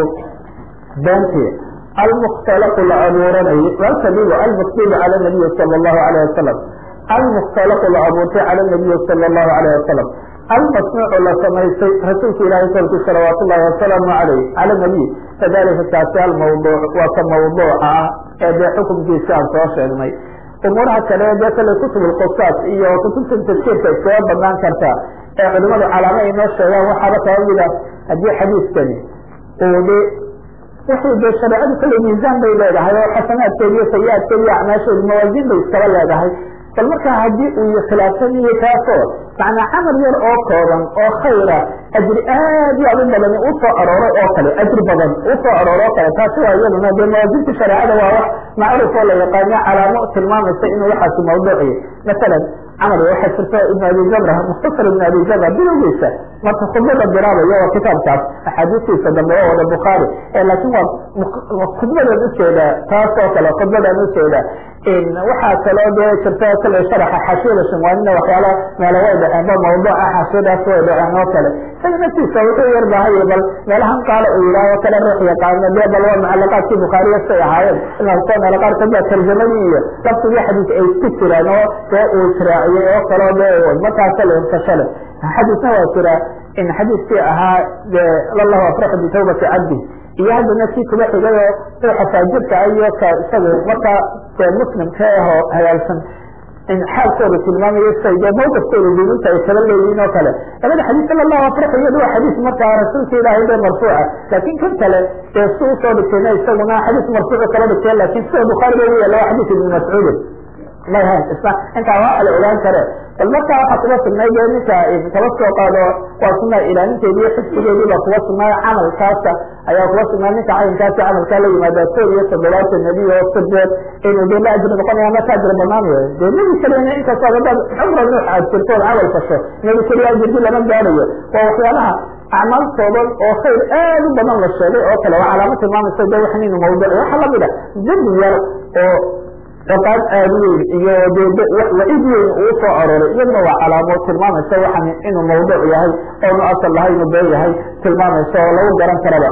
beentii almukhtalaqu la abuuranayo walkadibu almukdibu cala nabiyi sala allahu alayh wasalam almukhtalaqu la abuurtay cala nabiyi sala allahu alayh wasalam almasnuucu la samaystay rasuulka ilaahay kolkii salawaat ullahi wasalaamu alayh cala nabiy kadalika kaasi almawduuc waa ka mawduuca ah ee dee xukumkiisi aan soo sheegnay umuuraha kale dee kale kutub lqusaas iyo kutubta tafsiirka iskaga banaan karta ee culimadu calaamo ay noo sheegaan waxaaba kaba mida haddii xadiiskani uu de wixii dee shareecadu kale miisaan bay leedahay oo xasanaadkeedi iyo sayi-aadkeedi iyo acmaasheedi mawaasin bay iskaba leedahay bal markaa haddii uu khilaafsan yahay taasoo macnaa camal yar oo kooban oo khayra ajri aad iyo aad u badan usoo arooray oo kale ajri badan usoo aroora oo kale taasi waa iyaduna dee mawaasinta shareecada waa wax macruuf oo la yaqaano calaamo tilmaamaysa inuu waxaasi mawduuciyo masalan camal waxaa jirta ibn abi jamra mukhtasar ibn abi jamra bilowgiisa marka khudbada bilaabayo waa kitaabkaas axaadiistiisa dambe oo wada bukhaari laakiin waa khudbadan ujeeda taas oo kale khudbadan ujeeda waxaa kaloo dee jirta kale sharaxa xashiyada shimwaanina waxyaala meelo way dhaceen ba mawduuca xashiyadaas way dhaceen oo kale isaga naftiisa wuxuu yar baahaya bal meelahan qaala uu yidhaaho kale ruux yaqaano dee bal waa mucalaqaadkii bukhaariya say ahaayeen inaa meelo qaar kamida tarjamadii iyo laftigii xadiis ay isku jiraan oo dee uu jiraaciyey oo kaloo dee markaasa la inkashale xadiisna waa jira in xadiiskii ahaa lallahu afraxu bitawbati cabdi iyo haddana kii kuba xigay oo ruuxa faajirka iyo ka isagu markaa dee muslimka ahoo hagaagsan in xaalkooda tilmaamayo say dee mawqifkooda diinunta ay kala leeyihiin oo kale labada xadiis sala allahu afraxu iyadu waa xadiis markaa rasuulka ilaahay dee marfuuca laakin kan kale dee si usoo dhigtayna isaguna xadiis marfuucu kala dhigtay lakin sida bukhaari ba yaala waa xadiis ibni mascuudin may hayn isna intaa waa la ogaan kare bal markaa waxaa kuba sugnay dee ninka kaba soo qaado waa sunaa ilaalinteedi iyo xifsigeedii baa kuba sugnay camalkaasa ayaa kuba sugnaa ninka caynkaasi camalkaa la yimaada kood iyo toddobaatan nebi oo sideed inuu dee la ajri noqonaya ma ka ajri banaanayo dee nebi keliyana inkastoo hadaad cumra nuux aad jirtood camal fasho nebi keliya ajirdi lama gaarayo waa waxyaalaha acmaal kooban oo khayr aad u badan la sheegay oo kale waa calaamo tilmaamaysa de waxan inu mawduuc waxaa lamid a dembi yar oo ciqaab aad weyn iyo waciid weyn uu soo arooray iyaduna waa calaamo tilmaamaysa waxan inuu mawduuc yahay oonu asal lahay inuu been yahay tilmaamaysa oo lagu garan karaba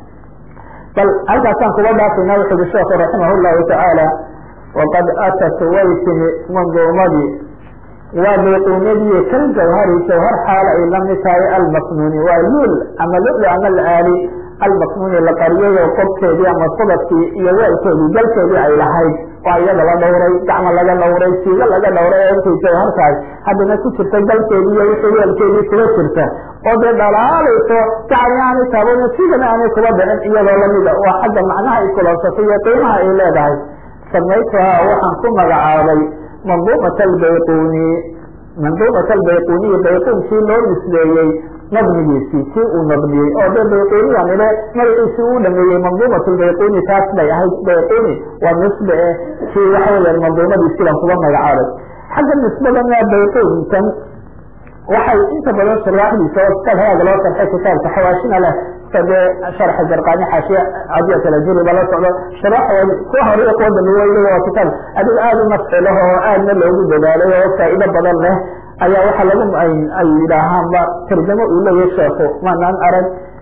bal halkaasaan kuga dhaafayna wuxu ui sheekhu raximah llahu tacaala waqad atat way timi manduumadii waa bayquunadii kal jawhari jawhar xaala ay lamid tahay almasnuuni waa luul ama lulu ama alaali almasnuuni la qariyay oo qobkeedii ama sabadkii iyo weelkeedii galkeedii ay lahayd waa iyada la dhawray gacmo laga dhawray siigo laga dhawray oo intay jawhar tahay haddana ku jirta galkeedii iyo wixii weelkeedii kuga jirta oo dee dhalaalayso gacani aanay taabana sidana aanay kuba dhicin iyadoo lamida waa xagga macnaha ay kulansatay iyo qiimaha ay leedahay samaytuhaa waxaan ku magacaabay manduumat albayquni manduumat albayquniyi bayquunkii loo nisbeeyey nadmigiisii kii uu nadmiyey oo de bayquniya nile magaciisii uu dhameeyey manduumat lbayquni taas bay ahayd bayquni waa nisbe eh kii waxa weya manduumadiisii baan kuga magacaabay xagga nisbadana bayqunkan waxay inta badan shuraaxdiisa oo kitaab haaga loo sharxay kitaabka xawaashina leh dee sharxa jarqaani xaashiya cadiya kala jiri bala socdo sharaxa kuwa horiyo kuwa dambeeya waa kitaab adig aad u nafci leh oo aadna loogu dadaalay oo faa'ido badan leh ayaa waxaa lagu ay yidhaahaanba tarjamo uu leeyahay sheekhu maanaan arag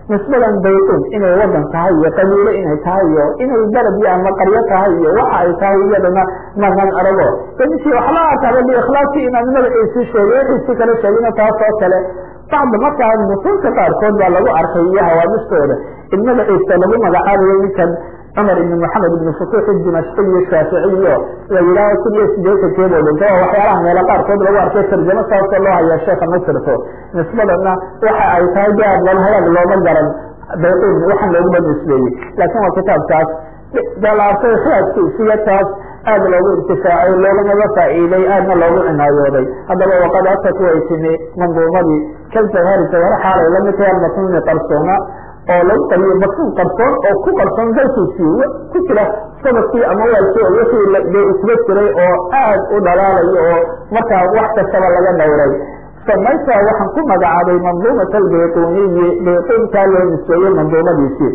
nisbadan baytuun inay wadan tahay iyo qabiilo inay tahay iyo inay beled iyo ama qaryo tahay iyo waxa ay tahay iyadana manan arago ninkii waxla arkaba biikhlaasi inaan magaciisii sheegay wixiisii kala sheegina taas oo kale bacda markaa nusuusta qaarkood baa lagu arkay iyo hawaamistooda in magaciisa lagu magacaabayo ninkan cumar ibn maxamed ibn futuux dimashqi iyo shaaficiyo la yidhaaho kun iyo sideetankeedoo dhinta oo waxyaalaha meelo qaarkood lagu arkay tarjamo saasoo loo hayaa sheekha masirto nisbadana waxa ay tahay de aad laba hagaag looma garan bayqin waxaan looguma nisbeeyey laakin waa kitaabkaas dalaartay xiyaadkiisiyo taas aada loogu intifaacay loogamaba faa'iiday aadna loogu cinaayooday haddaba waqad atat way timi manduumadii kalsahari sawaro xaalay lamid tahay almatnuni qarsoona oo lagu qariyo matnuun qarsoon oo ku qarsoon dalkiisii ku jira sababkii ama waalkii oo wixii dee isba jiray oo aad u dhalaalayo oo markaa wax kastaba laga dhowray samaytaa waxaan ku magacaabay manduumat albayquniyi bayquunkaa loo nisbeeyey manduumadiisii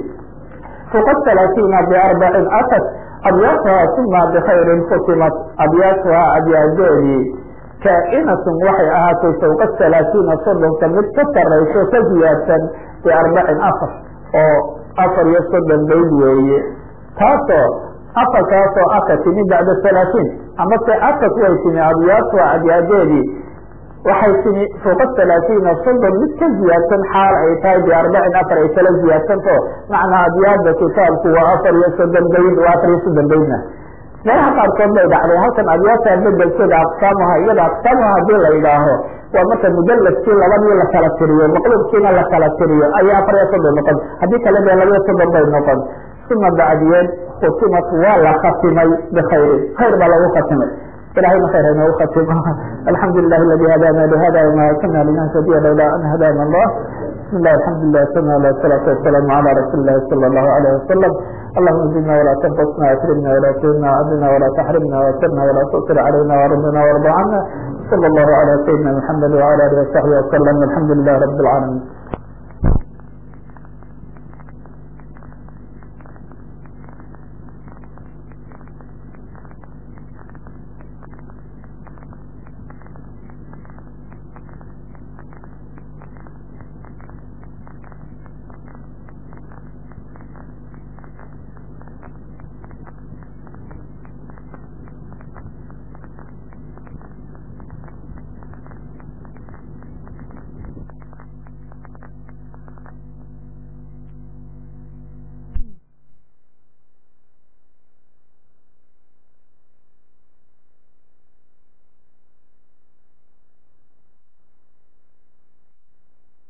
fuqad talaatiina biarbacin atat abyaatuha uma bikhayrin futimat abyaatuha abyaadeedii kaa'inatun waxay ahaatay fawqa talaatiina soddonka mid ka sarayso ka ziyaadsan biarbacin afar oo afar iyo soddon bayd weeye taasoo afarkaasoo aka timi bacda halaatiin amase akat way timi abyaatuha abyaadeedii waxay timi fawqa talaatiina soddon mid ka ziyaadsan xaal ay tahay biarbacin afar ay kala ziyaadsanto macnaa abyaada kitaabku waa afar iyo soddon bayd waa afar iyo soddon baydna meelaha qaarkood bay dhacday halkan abyaata bedelkeeda aqsaamuha iyada aqsaamuha hadii la yidhaaho waa marka mudaladkii labadii la kala tiriyo maqlubkiina la kala tiriyo ayaa afar iyo soddon noqon haddii kale dee laba iyo soddon bay noqon uma bacdiyeed khutimat waa la khatimay bkhayrin khayr baa lagu khatimay ilahayna khayr inoogu khatimo alxamdu lilah aladi hadana lihada wma kuna linahtadiya lawla an hadana allah bismi lah alxamdu lilah sana ala salaatu wasalaamu ala rasuuli ilahi sala allahu alayh wasalam allahuma zidna walaa tanqusna akrimna walaa tuhina adina walaa taxrimna wasirna walaa tusir calayna warabna warda cana sala allahu ala sayidina maxamed wala alihi wasaxbi wasalam alxamdu lilah rabi alcaalamiin